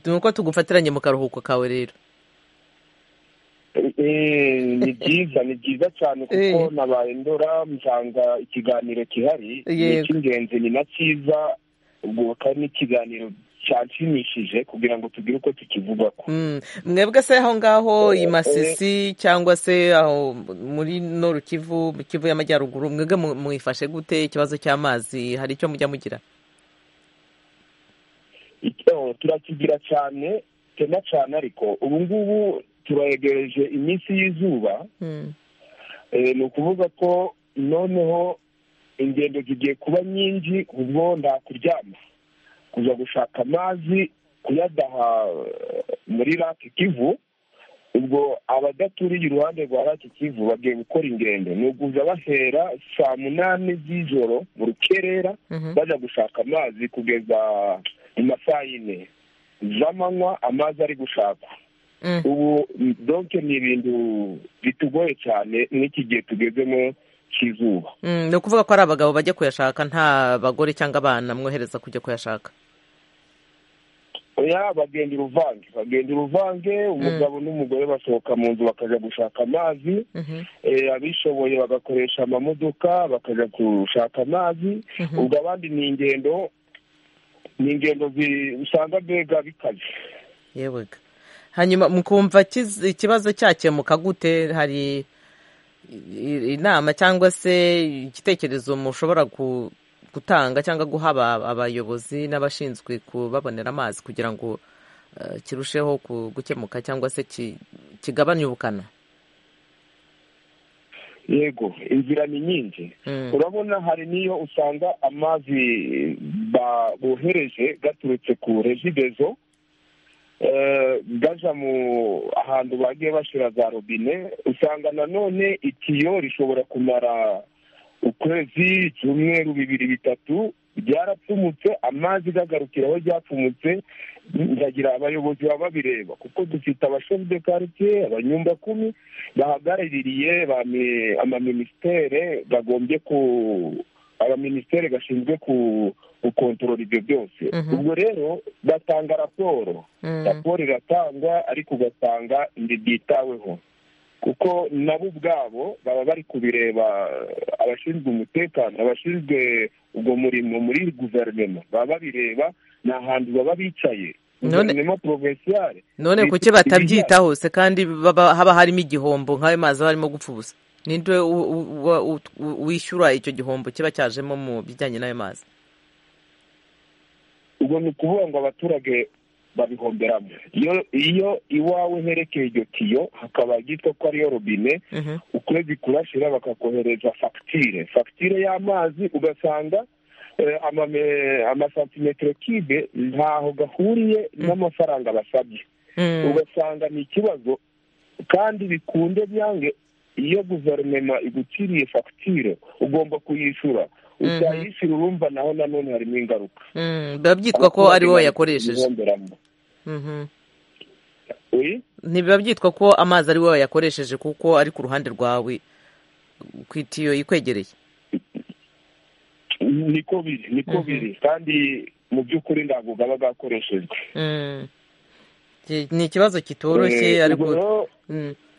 nuko tugufatiranye mu karuhuko kawe rero ni byiza ni byiza cyane kuko nabaye ndora nsanga ikiganiro kihari ni icy'ingenzi ni na cyiza ubwo ni ikiganiro cyanshimishije kugira ngo tugire uko tukivugako mwebwe se aho ngaho i masisi cyangwa se aho muri norukivu mu kivu y'amajyaruguru mwebwe mwifashe gute ikibazo cy'amazi hari icyo mujya mugira turakigira cyane cyane cyane ariko ubu ngubu turayegereje iminsi y'izuba ni ukuvuga ko noneho ingendo zigiye kuba nyinshi ubwo ndakuryama kujya gushaka amazi kuyadaha muri raki kivu ubwo abadaturira iruhande rwa raki kivu bagiye gukora ingendo ni ukuza bahera saa munani z'ijoro mu rukerera bajya gushaka amazi kugeza mu masaha yine z'amanywa amazi ari gushakwa ubu donke ni ibintu bitugoye cyane n'iki gihe tugezemo cy'izuba ni ukuvuga ko ari abagabo bajya kuyashaka nta bagore cyangwa abana mwohereza kujya kuyashaka oya bagenda uruvange bagenda uruvange umugabo n'umugore basohoka mu nzu bakajya gushaka amazi abishoboye bagakoresha amamodoka bakajya gushaka amazi ubwo abandi ni ingendo ni ingendo usanga mbega bikaze yewega hanyuma mukumva ikibazo cyakemuka gute hari inama cyangwa se igitekerezo mushobora gutanga cyangwa guha abayobozi n'abashinzwe kubabonera amazi kugira ngo kirusheho gukemuka cyangwa se kigabanye ubukana yego inzira ni nyinshi urabona hari n'iyo usanga amazi bohereje gaturutse ku regidezo gaja mu ahantu bagiye bashyira za robine usanga nanone itiyo rishobora kumara ukwezi icyumweru bibiri bitatu ryarapfumutse amazi gagarukira aho ryapfumutse ndagira abayobozi baba babireba kuko dufite abashinzwe karitsiye abanyumbakumi bahagarariye amaminisiteri bagombye ku abaminisiteri gashinzwe ku gukontorora ibyo byose ubwo rero batanga raporo raporo iratangwa ariko ugasanga ntibwitaweho kuko nabo ubwabo baba bari kubireba abashinzwe umutekano abashinzwe ubwo murimo muri guverinoma baba babireba ni ahantu baba bicaye none none kuki batabyitaho se kandi haba harimo igihombo nk'ayo mazi aba arimo gupfa ubusa ninde wishyura icyo gihombo kiba cyajemo mu bijyanye n'ayo mazi ubwo ni ukuvuga ngo abaturage babihomberamo iyo iwawe herekeye iryo tiyo hakaba hitwa ko ariyo robine ukwezi kurashyira bakakohereza fagitire fagitire y'amazi ugasanga amasantimetero kibe ntaho gahuriye n'amafaranga basabye ugasanga ni ikibazo kandi bikunde byange iyo guverinoma igutiriye fagitire ugomba kuyishyura utayishyura urumva naho nanone harimo ingaruka biba byitwa ko ari wowe yakoresheje ntibiba byitwa ko amazi ari wowe yakoresheje kuko ari ku ruhande rwawe ku itiyo ikwegereye niko biri niko biri kandi mu by'ukuri ntabwo gaba gakoreshejwe ni ikibazo kitoroshye ariko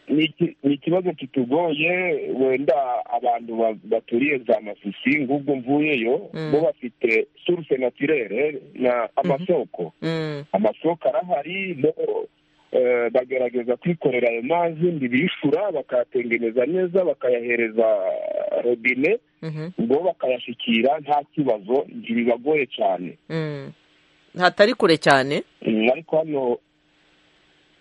ni ikibazo kitugoye wenda abantu baturiye za masisi nk'ubwo mvuyeyo bo bafite suruse naturere na amasoko amasoko arahari bagerageza kwikorera ayo mazi ntibishura bakayatengeneza neza bakayahereza robine ngo bakayashyikira nta kibazo ntibibagoye cyane hatari kure cyane ariko hano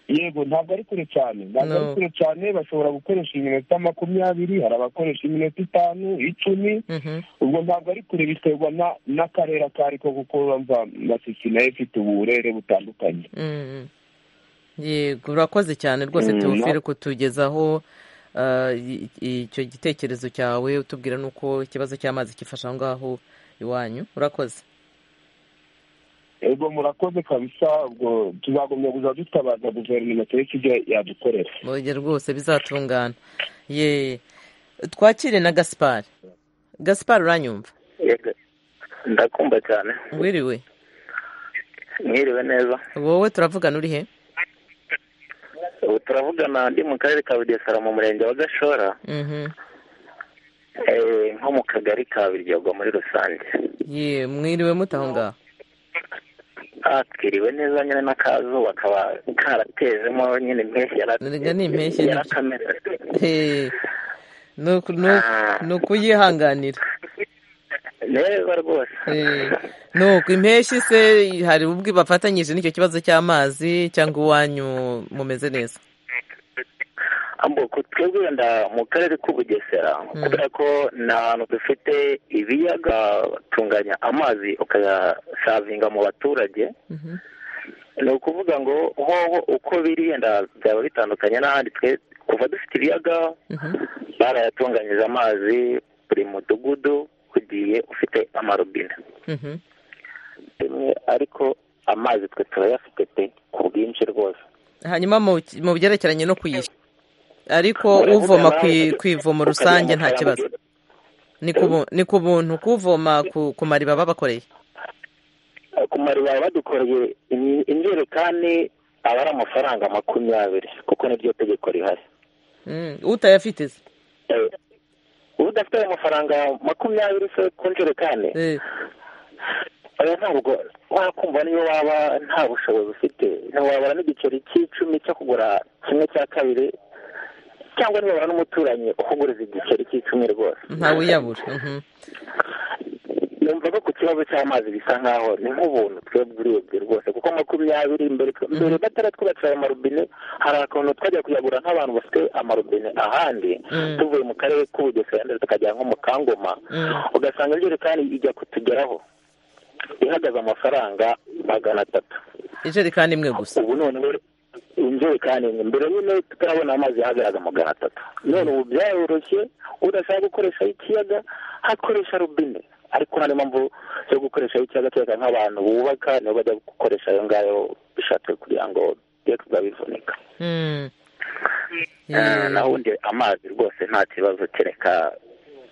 yego ntabwo ari kure cyane ntabwo ari kure cyane bashobora gukoresha iminota makumyabiri hari abakoresha iminota itanu icumi ubwo ntabwo ari kure biterwa n'akarere ako ari ko kuko urumva masisi nayo ifite uburere butandukanye yego urakoze cyane rwose teofile kutugezaho icyo gitekerezo cyawe utubwira n'uko ikibazo cy'amazi gifasha aho ngaho iwanyu urakoze ubwo murakoze kabisa ubwo tuzagomba kuza dutabaza guverinoma cyangwa se ibyo yadukorera burya rwose bizatungana ye twakire na gaspari gaspari uranyumva ndakumva cyane wiriwe mwiriwe neza wowe turavugana uri he ubu turavugana ndi mu karere ka bugesera mu murenge wa gashora nko mu kagari ka biryogo muri rusange ye mwiriwe mutaho ngaho atwiriwe neza nyine n'akazuba kaba karatezemo nyine impeshyi yarega ni impeshyi ni ukuyihanganira neza rwose ni uku impeshyi se hari ubwo bafatanyije n'icyo kibazo cy'amazi cyangwa iwanyu mumeze neza twebwe wenda mu karere k'ubugesera kubera ko ni ahantu dufite ibiyaga batunganya amazi ukayasavinga mu baturage ni ukuvuga ngo hoho uko biri wenda byaba bitandukanye n'ahandi twe kuva dufite ibiyaga barayatunganyije amazi buri mudugudu ugiye ufite amarobine ariko amazi twe turayafite pe ku bwinshi rwose hanyuma mu byerekeranye no kuyishyura ariko uvoma ku ivomo rusange nta kibazo ni ku buntu kuvoma ku mariba babakoreye ku mariba badukoreye injerekani aba ari amafaranga makumyabiri kuko niryo tegeko rihari utayafite se udafite ayo mafaranga makumyabiri se ku njerekani ntabwo wakumva niyo waba nta bushobozi ufite ntiwabara n'igiceri cy'icumi cyo kugura kimwe cya kabiri cyangwa nibura n'umuturanyi ukuguriza igiceri cy'icumi rwose ntawiyabura yumva ko ku kibazo cy'amazi bisa nkaho ni nk'ubuntu twebwe urebye rwose kuko makumyabiri mbere mbere batara twubatse ayo marobine hari akantu twajya kuyagura nk'abantu bafite amarobine ahandi tuvuye mu karere k'ubugesera ndetse tukajya nko mu kangoma ugasanga injerekani ijya kutugeraho ihagaze amafaranga magana atatu injerekani imwe gusa ubu noneho injerekani imwe mbere nyine tutarabona amazi yahagaraga magana atatu none ubu byaroroshye udashaka gukoresha ikiyaga hakoresha robine ariko nta mpamvu yo gukoresha ikiyaga kereka nk'abantu bubaka nibo bajya gukoresha ayo ngayo bishatse kugira ngo tujye tuzabivunika naho ubundi amazi rwose nta kibazo kereka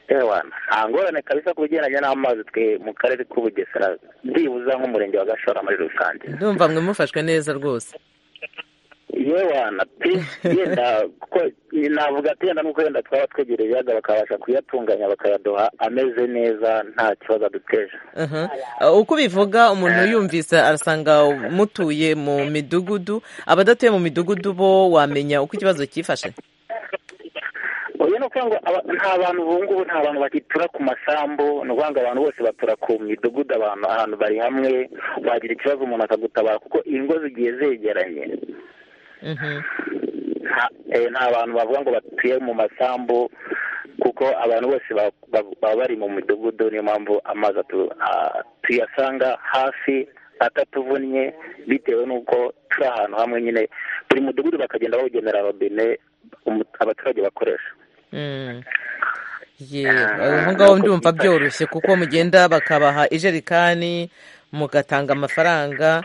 nta ngorane kabisa ku bigendanye n'amazi twe mu karere k'ubugesera byibuza nk'umurenge wa gashora muri rusange ndumva mwe mufashwe neza rose yewana pe yenda kuko navuga ati yenda nuko wenda twaba twegereye ibiyaga bakabasha kuyatunganya bakayaduha ameze neza nta kibazo aduteje uko ubivuga umuntu yumvise arasanga mutuye mu midugudu abadatuye mu midugudu bo wamenya uko ikibazo cyifashe oya ni ukuvuga ngo aba- nta bantu ubu ngubu nta bantu bagitura ku masambu ni ukuvuga ngo abantu bose batura ku midugudu abantu ahantu bari hamwe wagira ikibazo umuntu akagutabara kuko ingo zigiye zegeranye nta eh, nta bantu bavuga ngo batuye mu masambu kuko abantu bose ba- ba- baba bari mu midugudu niyo mpamvu amazi atu- ah, tuyasanga hafi atatuvunnye bitewe n'uko turi ahantu hamwe nyine buri mudugudu bakagenda bawugenera robine umu- abaturage bakoresha ye aho ngaho ndumva byoroshye kuko mugenda bakabaha ijerekani mugatanga amafaranga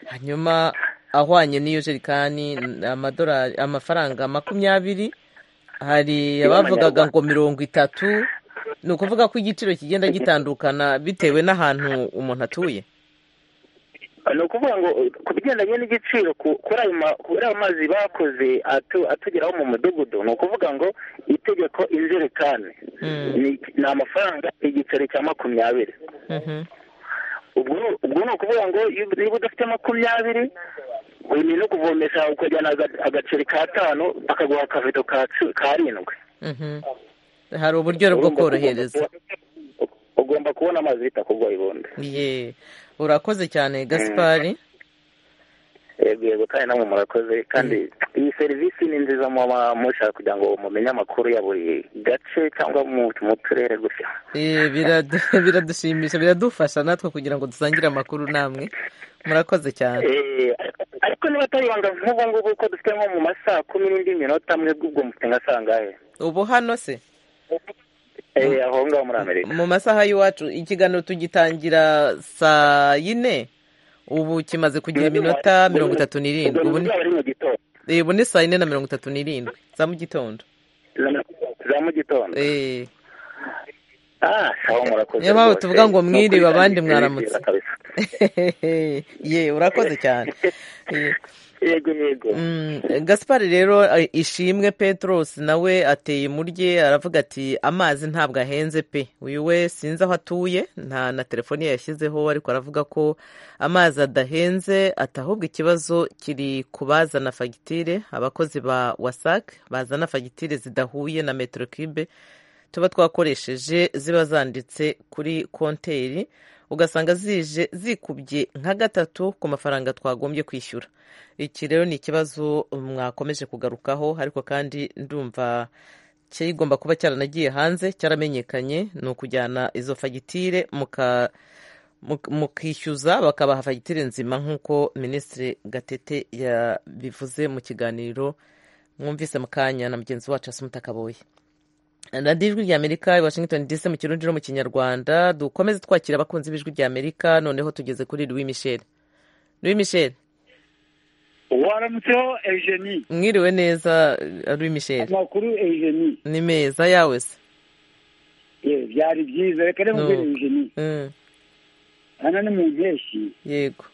hanyuma ahwanye n'iyo jerekani ni amadolari amafaranga makumyabiri hari abavugaga ngo mirongo itatu ni ukuvuga ko igiciro kigenda gitandukana bitewe n'ahantu umuntu atuye ni ukuvuga ngo uh, ku bigendanye n'igiciro ku- kuri ayo ma- kuri ayo mazi bakoze atu- atugeraho mu mudugudu ni ukuvuga ngo itegeko injerekani ni ni amafaranga igiceri cya makumyabiri ubwo ubwo ni ukuvuga ngo iyo- niba udafite makumyabiri buri ni no kuvomesha ukajyana aga- agaceri ka tanu bakaguha akavido ka cu- karindwi hari uburyo bwo korohereza ugomba kubona amazi bitakugoye ubundi ye urakoze cyane gaspari yego yego kandi namwe murakoze kandi iyi serivisi ni nziza muba mushaka kugira ngo mumenye amakuru ya buri gace cyangwa mu mu turere gusa Eh, biradu- biradushimisha biradufasha natwe kugira ngo dusangire amakuru namwe murakoze cyane Eh, ariko niba atari ibanga nk'ubu ngubu ko dufite nko mu masaa kumi n'indi minota amwe bw'ubwo mufite nka sangahe ubu hano se Eh, aho ngaho muri amerika mu masaha y'iwacu ikiganiro tugitangira saa yine ubu kimaze kugira iminota mirongo itatu n'irindwi ubu ni- ari mu gitondo eh, ubu ni saa yine na mirongo itatu n'irindwi za mu gitondo za mu gitondo ah sawa murakoze niyo mpamvu rwose. tuvuga ngo Ni mwiriwe ukuri abandi kandi mwaramutse nziza kabisa. ye urakoze cyane Eh, yego yego Mm, gaspari rero eh, ishimwe petros nawe ateye murye aravuga ati amazi ntabwo ahenze pe uyu we sinzi aho atuye nta na telefoni ye yashyizeho ariko aravuga ko amazi adahenze ati ahubwo ikibazo kiri ku bazana fagitire abakozi ba wasac bazana fagitire zidahuye na metero kibe tuba twakoresheje ziba zanditse kuri konteri ugasanga zije zikubye nka gatatu ku mafaranga twagombye kwishyura iki rero ni ikibazo mwakomeje kugarukaho ariko kandi ndumva kigomba kuba cyaranagiye hanze cyaramenyekanye ni ukujyana izo fagitire muka- muk- mukishyuza bakabaha fagitire nzima nk'uko minisitiri gatete yabivuze mu kiganiro mwumvise mu kanya na mugenzi wacu asumuta kaboye radiyo ijwi rya amerika i washington dc mu kirundi no mu kinyarwanda dukomeze twakira abakunzi b'ijwi rya amerika noneho tugeze kuri louis michel louis michel waramutseho eugenie mwiriwe neza louis michel amakuru eugenie ni meza yawe se Eh, byari byiza reka rero No. mbere eugenie Mm, hano ni mu mpeshyi yego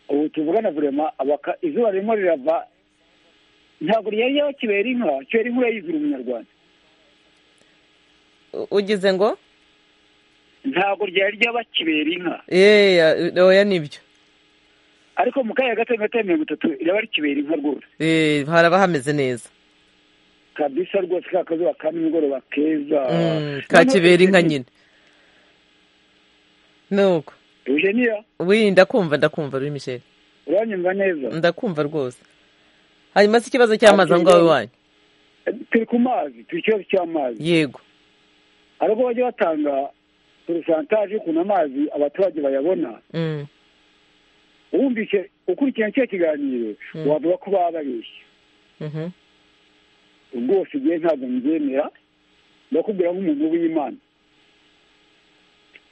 ubu tuvugana vurema abaka izuba ririmo rirava ntabwo ryari yaho kibera inka kibera inkuru yayizura umunyarwanda U- ugize ngo ntabwo ryari ryaba kibera inka yeya oya nibyo ariko mu kanya gato gato mirongo itatu iraba rikibera inka rwose Eh, haraba hameze neza kabisa rwose ka kazuba ka nimugoroba keza Mm, ka kibera inka nyine nuko eugenia wi ndakumva ndakumva louis michel uranyumva neza ndakumva rwose hanyuma se ikibazo cy'amazi aho ngaho iwanyu turi ku mazi turi ikibazo cy'amazi yego ariko bajya batanga porosantaje y'ukuntu amazi abaturage bayabona Mm, wumvise ukurikirana kiriya kiganiro Mm. wavuga ko baba babeshye mhm. rwose igihe ntabwo mbyemera ndakubwira nk'umuntu w'imana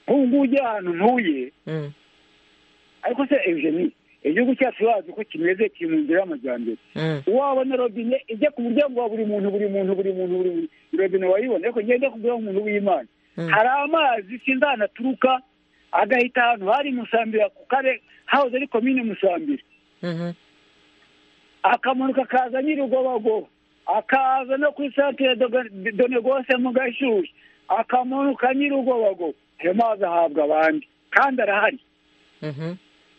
nk'ubu ngubu ujya ahantu ntuye Mm. ariko se eugenie igihugu cyacu bazi ko kimeze kiri mu nzira y'amajyambere Mm. wabona robine ijya ku muryango wa buri muntu buri muntu buri muntu buri muntu robine wayibona ariko njyewe njya kubwira nk'umuntu w'imana hari amazi sinzi ahantu aturuka agahita ahantu hari musambira ku kare hahoze ari komine musambira Mhm. akamanuka akaza nyirugobagoba akaza no ku isantere donegose mu gashyushyu akamanuka nyirugobago ayo mazi ahabwa abandi kandi arahari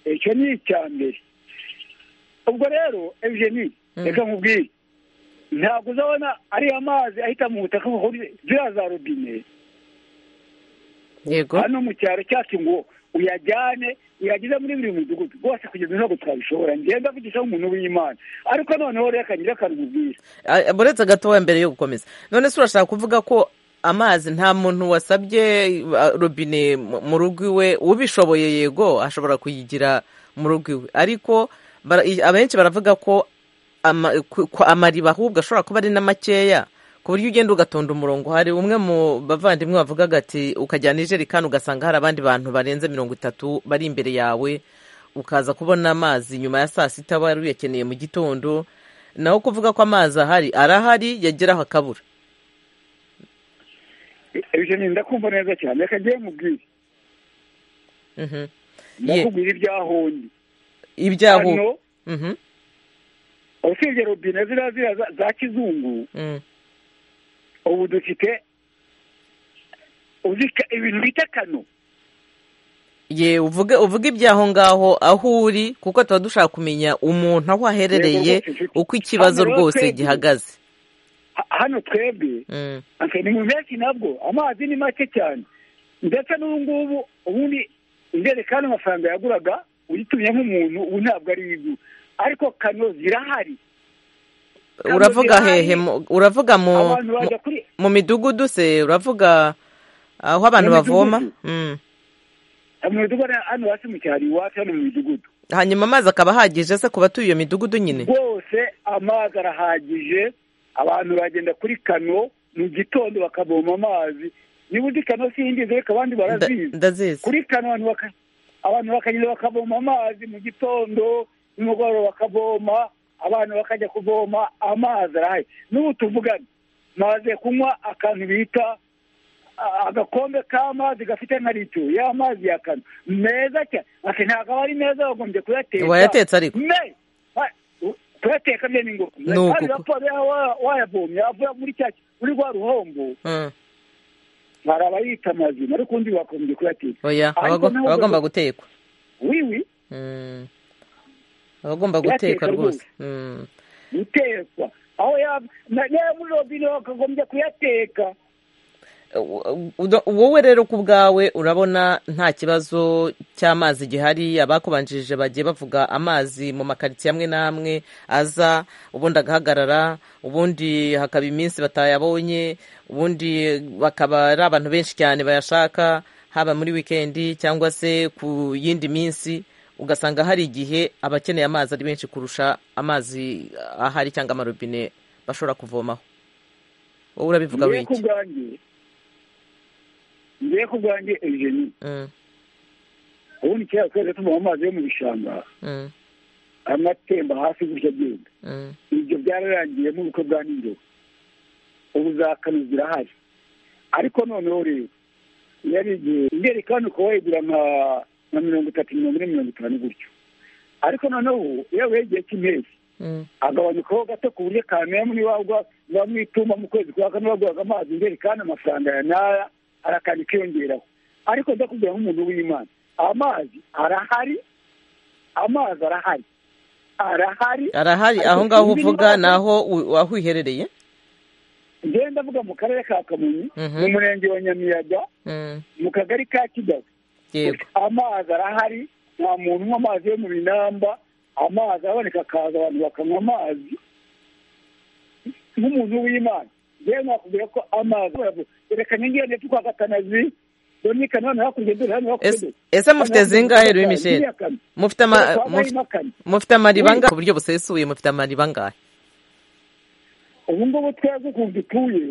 icyo ni icya mbere ubwo rero evgeni reka nkubwire ntabwo uzabona ariya mazi ahita mu butaka ziriya za robine yego hano mu cyaro cyacu ngo uyajyane uyageze muri buri mudugudu rwose kugeza ntabwo twabishobora ngenda avugishaho umuntu w'imana ariko noneho reka nyiri akanubwira buretse gatoya mbere yo gukomeza none se urashaka kuvuga ko amazi nta muntu wasabye robine mu rugo iwe ubishoboye yego ashobora kuyigira mu rugo iwe ariko abenshi baravuga ko amariba ahubwo ashobora kuba ari na makeya ku buryo ugenda ugatonda umurongo hari umwe mu bavandimwe bavugaga ati ukajyana ijerekani ugasanga hari abandi bantu barenze mirongo itatu bari imbere yawe ukaza kubona amazi nyuma ya saa sita wari uyakeneye mu gitondo naho kuvuga ko amazi ahari arahari yageraho akabura ibyo ni ndakumva neza cyane reka ngewe mubwire ndakubwira ibyahundi ibyahundi usibye robine ziriya ziriya za kizungu ubu dufite ibintu bita kano ye uvuge uvuge iby'aho ngaho aho uri kuko tuba dushaka kumenya umuntu aho aherereye uko ikibazo rwose gihagaze hano twebwe ni mu menshi nabwo amazi ni make cyane ndetse n'ubu ngubu ubundi injerekani amafaranga yaguraga uyitumye nk'umuntu ubu ntabwo ari igura ariko kano zirahari uravuga hehe uravuga mu midugudu se uravuga aho abantu bavoma mu midugudu hano hasi mu cyaro iwacu hano mu midugudu hanyuma amazi akaba ahagije se ku batuye iyo midugudu nyine rwose amazi arahagije abantu bagenda kuri kano mu gitondo bakavoma amazi niba uzi kano singize reka abandi barazizi kuri kano abantu bakagenda bakavoma amazi mu gitondo nimugoroba bakavoma abantu bakajya kuvoma amazi arahari n'ubu tuvugana maze kunywa akantu bita agakombe k'amazi gafite nka litiro y'amazi ya kano meza cyane ati ntabwo aba ari meza bagombye kuyateka wayatetse ariko kuyateka byo ni ngombwa kandi raporo wayavomye avuye muri cya muri rwa ruhombo hari abayita amazima ariko undi bagombye kuyateka oya abagomba gutekwa wiwi abagomba guteka rwose gutekwa aho yaba muri robine bakagombye kuyateka wowe rero ku bwawe urabona nta kibazo cy'amazi gihari abakubanjirije bagiye bavuga amazi mu makaritsiye amwe n'amwe aza ubundi agahagarara ubundi hakaba iminsi batayabonye ubundi bakaba ari abantu benshi cyane bayashaka haba muri wikendi cyangwa se ku yindi minsi ugasanga hari igihe abakeneye amazi ari benshi kurusha amazi ahari cyangwa amarobine bashobora kuvomaho wowe urabivuga wiki ngiye ku bwanjye ejeni ubundi kera twese tuvoma amazi yo mu bishanga amatemba hasi gutya agenda ibyo byararangiye mu bukwe bwa nijoro ubu za kano zirahari ariko noneho rero yari igihe injerekani ukaba wayigura nka na mirongo itatu mirongo ine mirongo itanu gutyo ariko noneho iyo wegeye cy'impeshyi agabanukaho gato ku buryo kamera muri wagwa bamwituma mu kwezi kwa kane baguraga amazi imbere kandi amafaranga ya naya hari akantu kiyongeraho ariko ndakubwira nk'umuntu w'imana amazi arahari amazi arahari arahari arahari aho ngaho uvuga ni aho wiherereye ngenda avuga mu karere ka kamonyi mu murenge wa nyamiyaga mu kagari ka kigali amazi arahari nta muntu unywa amazi yo mu binamba amazi araboneka akaza abantu bakanywa amazi nk'umuntu w'imana yewe nakubwira ko amazi reka nyongere ndetse kwa gatanazi dominika none hakurya dore hano hakurya ese mufite zingahe rero misheli mufite amariba angahe ku buryo busesuye mufite amariba angahe ubu ngubu twebwe ukuntu dutuye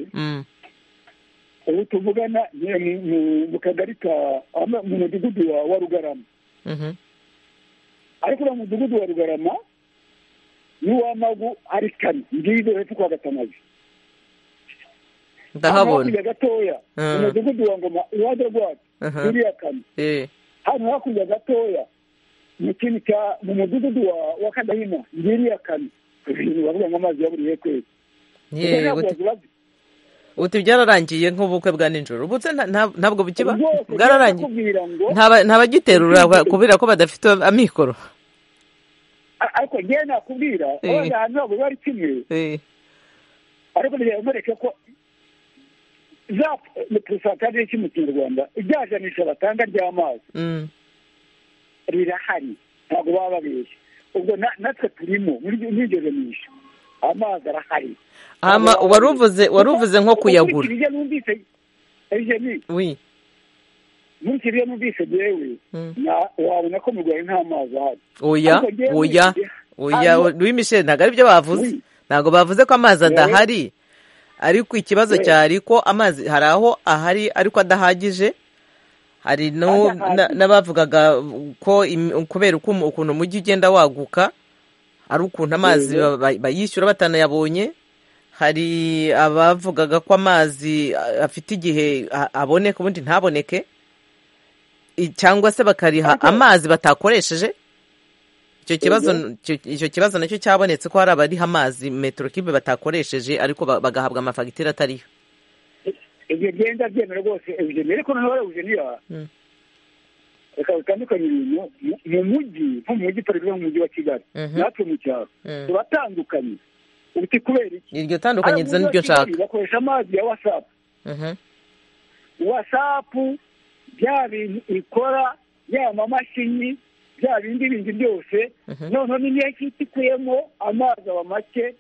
ubu tuvugana mu kagari ka mu mudugudu wa rugarama ariko uriya mudugudu wa rugarama n'uw'amagu ari kane ngiyi dore twa gatanazi ndahabona hakurya gatoya umudugudu wa ngoma iruhande rwacu uriya kane hano hakurya gatoya mu kintu cya mu mudugudu wa kadahima ngiriya kane ibintu bavuga ngo amazi ya buri kwezi uti byararangiye nk'ubukwe bwa nijoro ubutse ntabwo bukiba bwararangiye ntabagiterura kubera ko badafite amikoro ariko ngewe nakubwira abana hanze ntabwo bari kimwe ariko ntibyamwereke ko za porosantare ki mu kinyarwanda ibyajanisha batanga ry'amazi rirahari ntabwo baba babeshya ubwo natwe turimo ntigerenisha amazi arahari hama waruvuze waruvuze nko kuyagura nkurikije numvise ejeni nkurikije numvise yewe wabona ko mu rwanda nta mazi ahari oya oya oya louis michel ntabwo aribyo bavuze ntabwo bavuze ko amazi adahari ariko ikibazo cyari ko amazi hari aho ahari ariko adahagije hari n'abavugaga ko kubera ukuntu umujyi ugenda waguka ari ukuntu amazi bayishyura batanayabonye hari abavugaga ko amazi afite igihe aboneka ubundi ntaboneke cyangwa se bakariha amazi batakoresheje icyo kibazo nacyo cyabonetse ko hari abariha amazi metero kibe batakoresheje ariko bagahabwa amafagitire atariyo ibyo byenda byemera rwose eugenie ariko noneho eugenia reka bitandukanye ibintu mu mujyi nko mu mujyi turi mujyi wa kigali natwe mu cyaro turatandukanye uti kubera iki iryo tandukanye nziza n'iryo nshaka bakoresha amazi ya wasapu wasapu bya bintu ikora yaba amamashini bya bindi bindi byose noneho n'iyo ikuyemo amazi aba make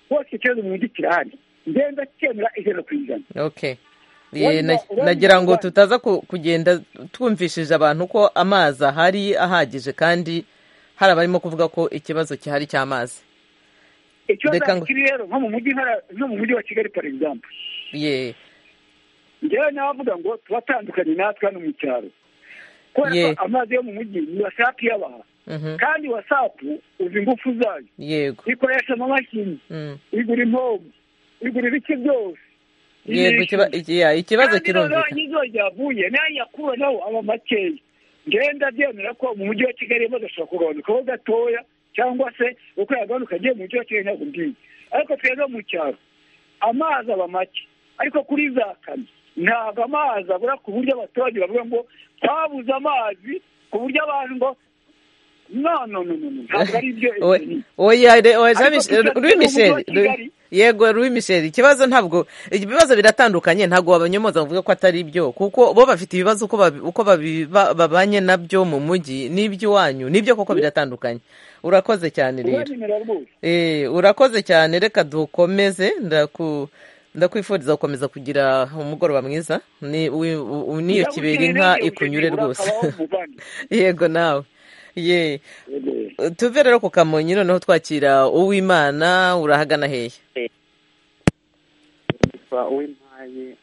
hose ikibazo mu mujyi kirahari ngenda cyemera ijana ku ijana nagira ngo tutaza kugenda twumvishije abantu ko amazi ahari ahagije kandi hari abarimo kuvuga ko ikibazo gihari cy'amazi ikibazo kiri rero nko mu mujyi nko mu mujyi wa kigali for example ye ngewe navuga ngo tubatandukanye natwe hano mu cyaro kubera ko amazi yo mu mujyi ni wasapu yabaha kandi wasapu uzi ingufu zayo yego ikoresha amamashini igura impombo igura ibiki byose yego ikibazo kirumvikana kandi izuba ryavuye n'ayakuraho aba makeya ngenda byemera ko mu mujyi wa kigali badashobora kugabanukaho gatoya cyangwa se uko yagabanuka agiye mu mujyi wa kigali ntabwo mbizi ariko twebwe mu cyaro amazi aba make ariko kuri za kane ntabwo amazi abura ku buryo abaturage bavuga ngo twabuze amazi ku buryo abantu ngo no no no no ntabwo ari ibyo ebyiri yego Louis Michel ikibazo ntabwo ibibazo biratandukanye ntabwo wabanyomoza bavuga ko atari ibyo kuko bo bafite ibibazo uko babanye nabyo mu mujyi n'iby'iwanyu nibyo koko biratandukanye urakoze cyane rero urakoze cyane reka dukomeze ndaku ndakwifuriza gukomeza kugira umugoroba mwiza niyo kibera inka ikunyure rwose yego nawe ye tuve rero ku kamonyi noneho twakira uwimana urahagana hehe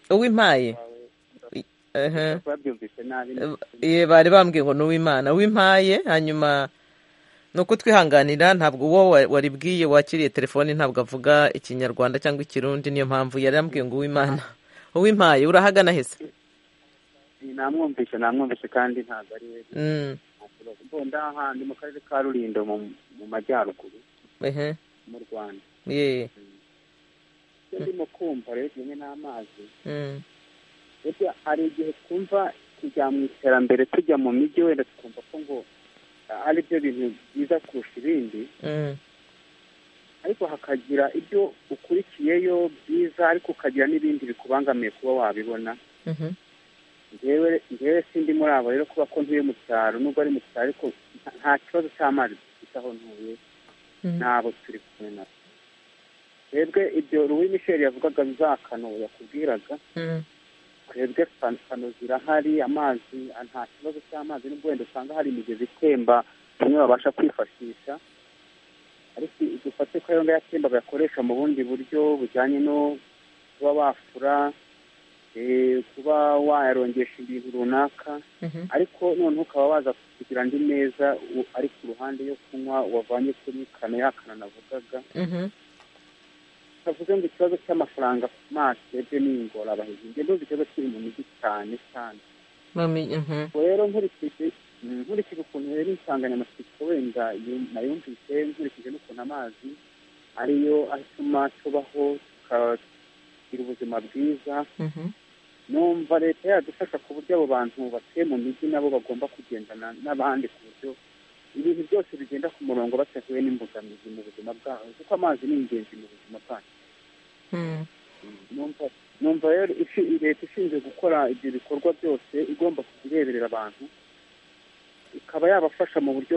uwimpaye bari bambwiye ngo ni uwimana uwimpaye hanyuma ni uko twihanganira ntabwo uwo waribwiye wakiriye telefoni ntabwo avuga ikinyarwanda cyangwa ikirundi niyo mpamvu yari yambwiye ngo uwimana uwimpaye urahagana hese namwumvishe namwumvishe kandi ntabwo ari we mbunda ahantu mu karere ka rurindo mu majyaruguru mu rwanda iyo ndimo kumva rero kimwe n'amazi hari igihe twumva tujya mu iterambere tujya mu mijyi wenda tukumva ko ngo ari byo bintu byiza kurusha ibindi ariko hakagira ibyo ukurikiyeyo byiza ariko ukagira n'ibindi bikubangamiye kuba wabibona ngewe sindi muri abo rero kuba ko ntuye mu cyaro nubwo ari mu cyaro ariko nta kibazo cy'amazi dufite aho ntuye n'abo turi kumwe nabo twebwe ibyo ruwi misheri yavugaga za kano yakubwiraga twebwe kano zirahari amazi nta kibazo cy'amazi nubwo wenda usanga hari imigezi itemba bamwe babasha kwifashisha ariko dufate ko ayo ngayo atemba bayakoresha mu bundi buryo bujyanye no kuba bafura kuba wayarongesha ibintu runaka ariko noneho ukaba waza kugira andi meza ari ku ruhande yo kunywa wavanye kuri kano yakana navugaga bavuze ngo ikibazo cy'amafaranga ku maso ebye ni ingorabahizi njye ntuzi ikibazo kiri mu mijyi cyane cyane rero nkurikije nkurikije ukuntu rero insanganyamatsiko wenda nayumvise nkurikije n'ukuntu amazi ariyo atuma tubaho bakagira ubuzima bwiza numva leta yadufasha ku buryo abo bantu batuye mu mijyi nabo bagomba kugendana n'abandi ku buryo ibintu byose bigenda ku murongo batahuye n'imbogamizi mu buzima bwabo kuko amazi ni ingenzi mu buzima bwacu numva rero leta ishinzwe gukora ibyo bikorwa byose igomba kujya ireberera abantu ikaba yabafasha mu buryo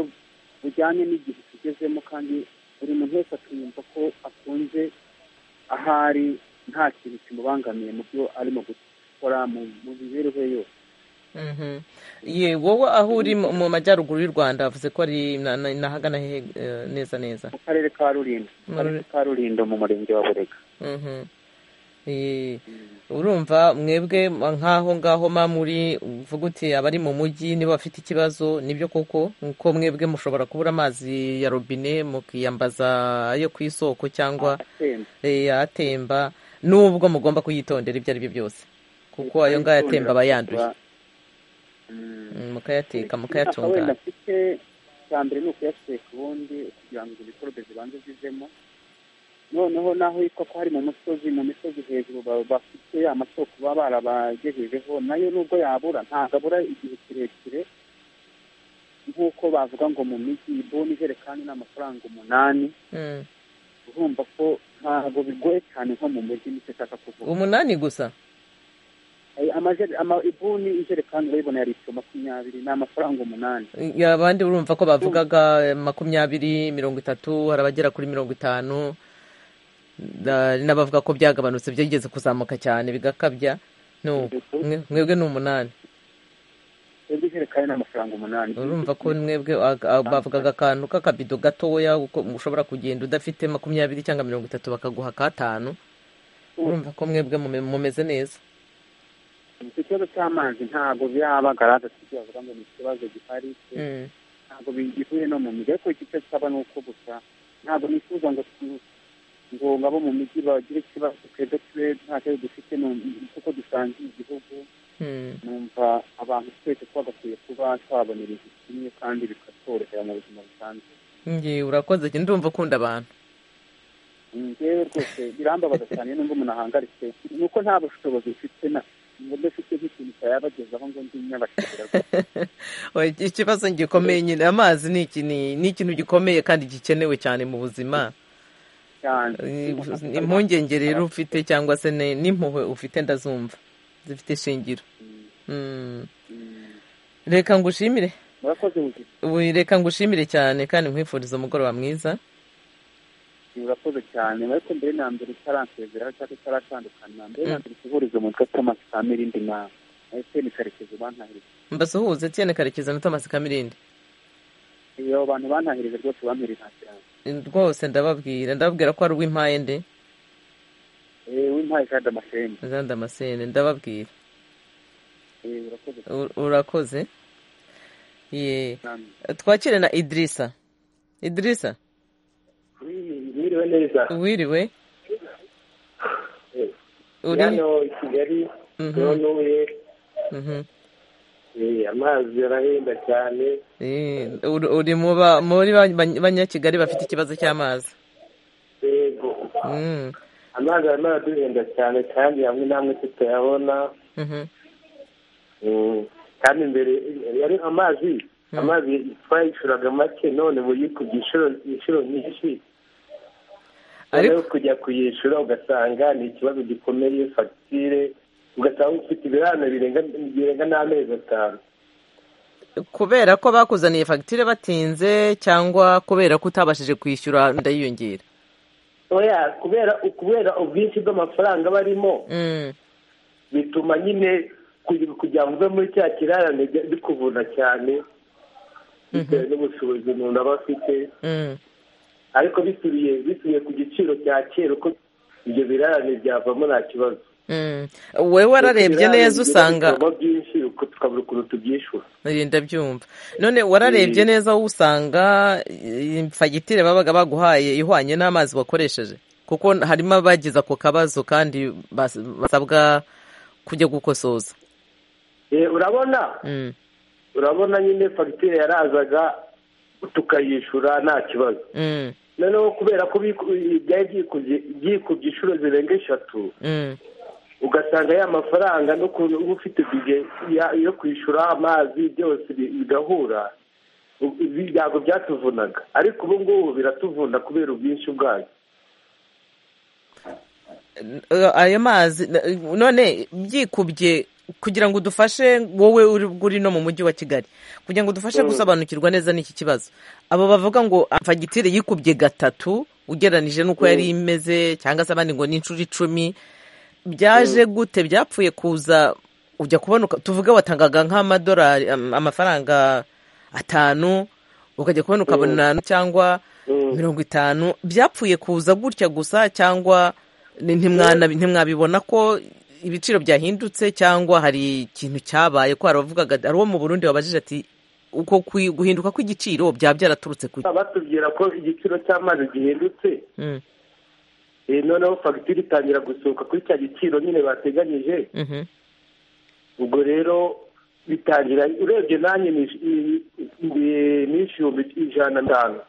bujyanye n'igihe tugezemo kandi buri muntu wese akiyumva ko akunze ahari nta kintu kimubangamiye mu byo arimo gukora mu mibereho ye yose wowe aho uri mu majyaruguru y'u rwanda havuze ko ari inahagana hehe neza neza mu karere ka rurindo mu karere ka rurindo mu murenge wa burega urumva mwebwe nk'aho ngaho muri uvuga uti abari mu mujyi niba bafite ikibazo nibyo koko nk'uko mwebwe mushobora kubura amazi ya robine mukiyambaza ayo ku isoko cyangwa atemba n'ubwo mugomba kuyitondera ibyo ari byo byose kuko ayo ngayo atemba aba yanduye mukayateka mukayatunganya afite icya mbere ni ukuyateka ubundi kugira ngo ibikorobe zibanze zivemo noneho naho yitwa ko hari mu musozi mu misozi hejuru bafite amasoko baba barabagejejeho nayo nubwo yabura ntabwo abura igihe kirekire nk'uko bavuga ngo mu mijyi iboni ijerekani ni amafaranga umunani urumva ko ntabwo bigoye cyane nko mu mujyi nicyo ashaka kuvuga umunani gusa ibuni ijerekani urayibona yari litiro makumyabiri ni amafaranga umunani abandi urumva ko bavugaga makumyabiri mirongo itatu hari abagera kuri mirongo itanu n'abavuga ko byagabanutse byigeze kuzamuka cyane bigakabya mwebwe ni umunani twebwe ijerekani ni amafaranga umunani urumva ko mwebwe bavugaga akantu k'akabido gatoya ushobora kugenda udafite makumyabiri cyangwa mirongo itatu bakaguha akatanu urumva ko mwebwe mumeze neza iki kibazo cy'amazi ntabwo birabagara dufite bavuga ngo ni ikibazo gihari ntabwo bigihuye no mu mijyi ariko icyo cyaba ni uko gusa ntabwo nifuza ngo ngo abo mu mijyi bagire ikibazo twebwe tube nta kibazo dufite kuko dusangiye igihugu numva abantu twese twagakwiye kuba twabonera igihe kimwe kandi bikatworohera mu buzima busanzwe ngewe urakoze ndumva ukunda abantu ngewe rwose birambabaza cyane n'ubwo umuntu ahangaritse ni uko nta bushobozi mfite na dufite nk'ikintu cyayabagezaho ngo ndi nyabashira ikibazo gikomeye nyine amazi ni ikintu gikomeye kandi gikenewe cyane mu buzima impungenge rero ufite cyangwa se n'impuhwe ufite ndazumva zifite ishingiro reka ngushimire reka ngushimire cyane kandi nkwifuriza umugoroba mwiza urakoze cyane ariko mbere na mbere utaransezereho cyangwa utaratandukana mbere na mbere usuhurize umutwe thomas kamirindi na etiyeni karekezi bantahereza mbasuhuze etiyeni karekezi na thomas kamirindi abo bantu bantahereza rwose bampereza cyane rwose ndababwira ndababwira ko ari uw'impaye nde uw'impaye jean damascene jean damascene ndababwira urakoze twakire na idirisa idirisa wiriwe neza wiriwe uri hano i kigali ntuye amazi arahenda cyane uri muri banyakigali bafite ikibazo cy'amazi yego amazi arimo araduhenda cyane kandi hamwe n'amwe tutayabona kandi mbere yari amazi amazi twayishuraga make none mu yikubye inshuro nyinshi ariko kujya kuyishyura ugasanga ni ikibazo gikomeye fagitire ugasanga ufite ibirane birenga n'amezi atanu kubera ko bakuzaniye fagitire batinze cyangwa kubera ko utabashije kwishyura ndayiyongera oya kubera kubera ubwinshi bw'amafaranga barimo bituma nyine kugira ngo uve muri cya kirarane bikuvuna cyane bitewe n'ubushobozi umuntu aba afite ariko bisubiye bisubiye ku giciro cya kera uko ibyo birarane byavamo nta kibazo wowe wararebye neza usanga byinshi tukabura ukuntu tubyishyura ndabyumva none wararebye neza wowe usanga fagitire babaga baguhaye ihwanye n'amazi wakoresheje kuko harimo abagize ako kabazo kandi basabwa kujya gukosoza urabona urabona nyine fagitire yarazaga tukayishyura nta kibazo noneho kubera ko byari byikubye inshuro zirenga eshatu ugasanga ya mafaranga n'ukuntu uba ufite bige yo kwishyura amazi byose bigahura ntabwo byatuvunaga ariko ubu ngubu biratuvuna kubera ubwinshi bwayo ayo mazi none byikubye kugira ngo udufashe wowe uri no mu mujyi wa kigali kugira ngo udufashe gusobanukirwa neza n'iki kibazo abo bavuga ngo fagitire yikubye gatatu ugereranyije n'uko yari imeze cyangwa se abandi ngo ni inshuro icumi byaje gute byapfuye kuza ujya kubona tuvuge watangaga nk'amadolari amafaranga atanu ukajya kubona ukabona cyangwa mirongo itanu byapfuye kuza gutya gusa cyangwa ntimwabibona ko ibiciro byahindutse cyangwa hari ikintu cyabaye ko haravugaga hari uwo mu burundi wabajije ati uko guhinduka kw'igiciro byaba byaraturutse ku batubwira ko igiciro cy'amazi gihindutse noneho fagitire itangira gusohoka kuri cya giciro nyine bateganyije ubwo rero bitangira urebye nanjye ni ibihumbi ijana na mirongo itanu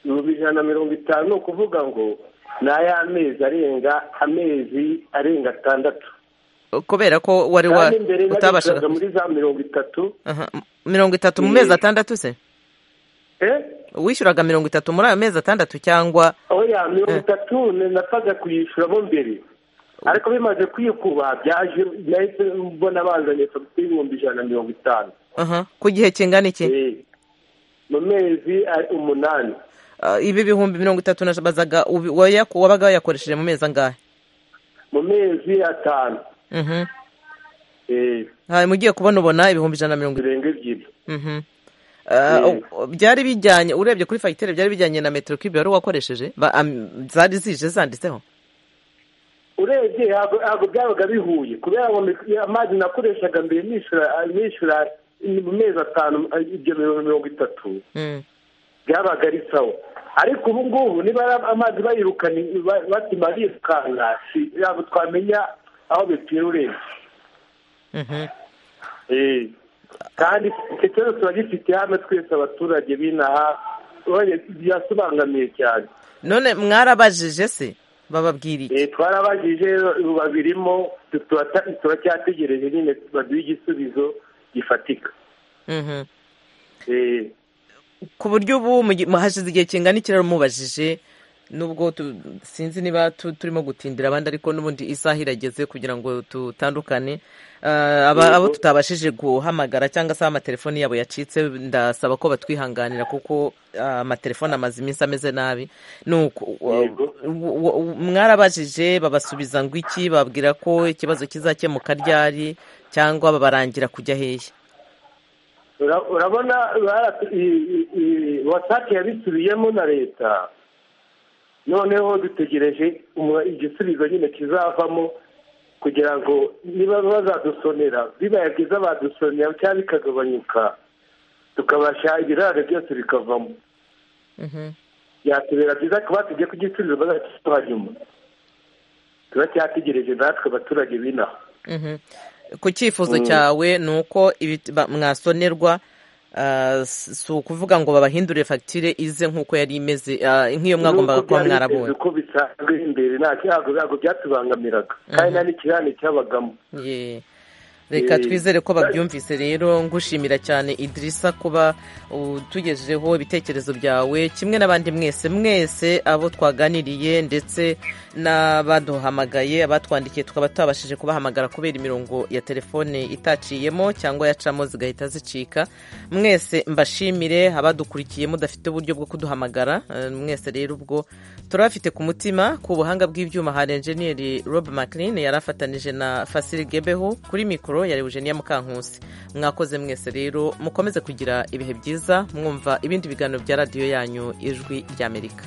ibihumbi ijana na mirongo itanu ni ukuvuga ngo ni ay'amezi arenga amezi arenga atandatu kubera ko wari utabashaga muri za mirongo itatu mirongo itatu mu mezi atandatu se wishyuraga mirongo itatu muri ayo mezi atandatu cyangwa oya mirongo itatu napfaga kuyishyuramo mbere ariko bimaze kwikuba byaje nahise mbona bazanye fagitire ibihumbi ijana na mirongo itanu ku gihe kingana iki mu mezi umunani ibi bihumbi mirongo itatu na bazaga wabaga wayakoresheje mu mezi angahe mu mezi atanu hanyuma ugiye kubona ubona ibihumbi ijana na mirongo ebyiri byari bijyanye urebye kuri fagitire byari bijyanye na metero kibe wari wakoresheje zari zije zanditseho urebye ntabwo byabaga bihuye kubera ngo amazi nakoreshaga mbere nishyura mu mezi atanu ibyo mirongo itatu byabaga ari sawa ariko ubu ngubu niba amazi bayirukana batuma birukanka ntabwo twamenya aho bipfira urebye kandi icyo kibazo turagifite hano twese abaturage b'inaha birasobanukamiye cyane none mwarabajije se bababwira iki twarabajije babirimo turacyategereje nyine baduhe igisubizo gifatika ku buryo ubu hashize igihe kingana ikiraro mubajije nubwo sinzi niba turimo gutindira abandi ariko n'ubundi isaha irageze kugira ngo dutandukane abo tutabashije guhamagara cyangwa se amatelefoni yabo yacitse ndasaba ko batwihanganira kuko amatelefoni amaze iminsi ameze nabi mwarabajije babasubiza ngo iki bababwira ko ikibazo kizakemuka ryari cyangwa babarangira kujya hehe urabona watake yabisubiyemo na leta noneho dutegereje igisubizo nyine kizavamo kugira ngo niba bazadusonera bibaye byiza badusonera cyangwa bikagabanyuka tukabasha ibirare byose bikavamo byatubera byiza kuba tujya ku gisubizo bazakitwajyemo turacyategereje natwe abaturage b'inaha ku cyifuzo cyawe ni uko mwasonerwa si ukuvuga ngo babahindure fagitire ize nk'uko yari imeze nk'iyo mwagombaga kuba mwarabonye uko bisanzwe imbere ntabwo byatubangamiraga kandi nta n'ikirane cyabagamo reka twizere ko babyumvise rero ngushimira cyane idirisa kuba utugejejeho ibitekerezo byawe kimwe n'abandi mwese mwese abo twaganiriye ndetse n'abaduhamagaye abatwandikiye tukaba twabashije kubahamagara kubera imirongo ya telefone itaciyemo cyangwa yacamo zigahita zicika mwese mbashimire abadukurikiye mudafite uburyo bwo kuduhamagara mwese rero ubwo turabafite ku mutima ku buhanga bw'ibyuma hari enjeniyeri rob maclean yari afatanije na fasiri gebeho kuri mikoro yari Eugenia Mukankusi mwakoze mwese rero mukomeze kugira ibihe byiza mwumva ibindi biganiro bya radiyo yanyu ijwi ry'Amerika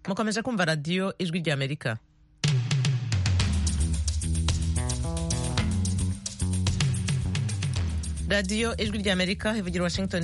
mukomeje kumva radiyo ijwi ry'Amerika radiyo ijwi ry'amerika ivugira washington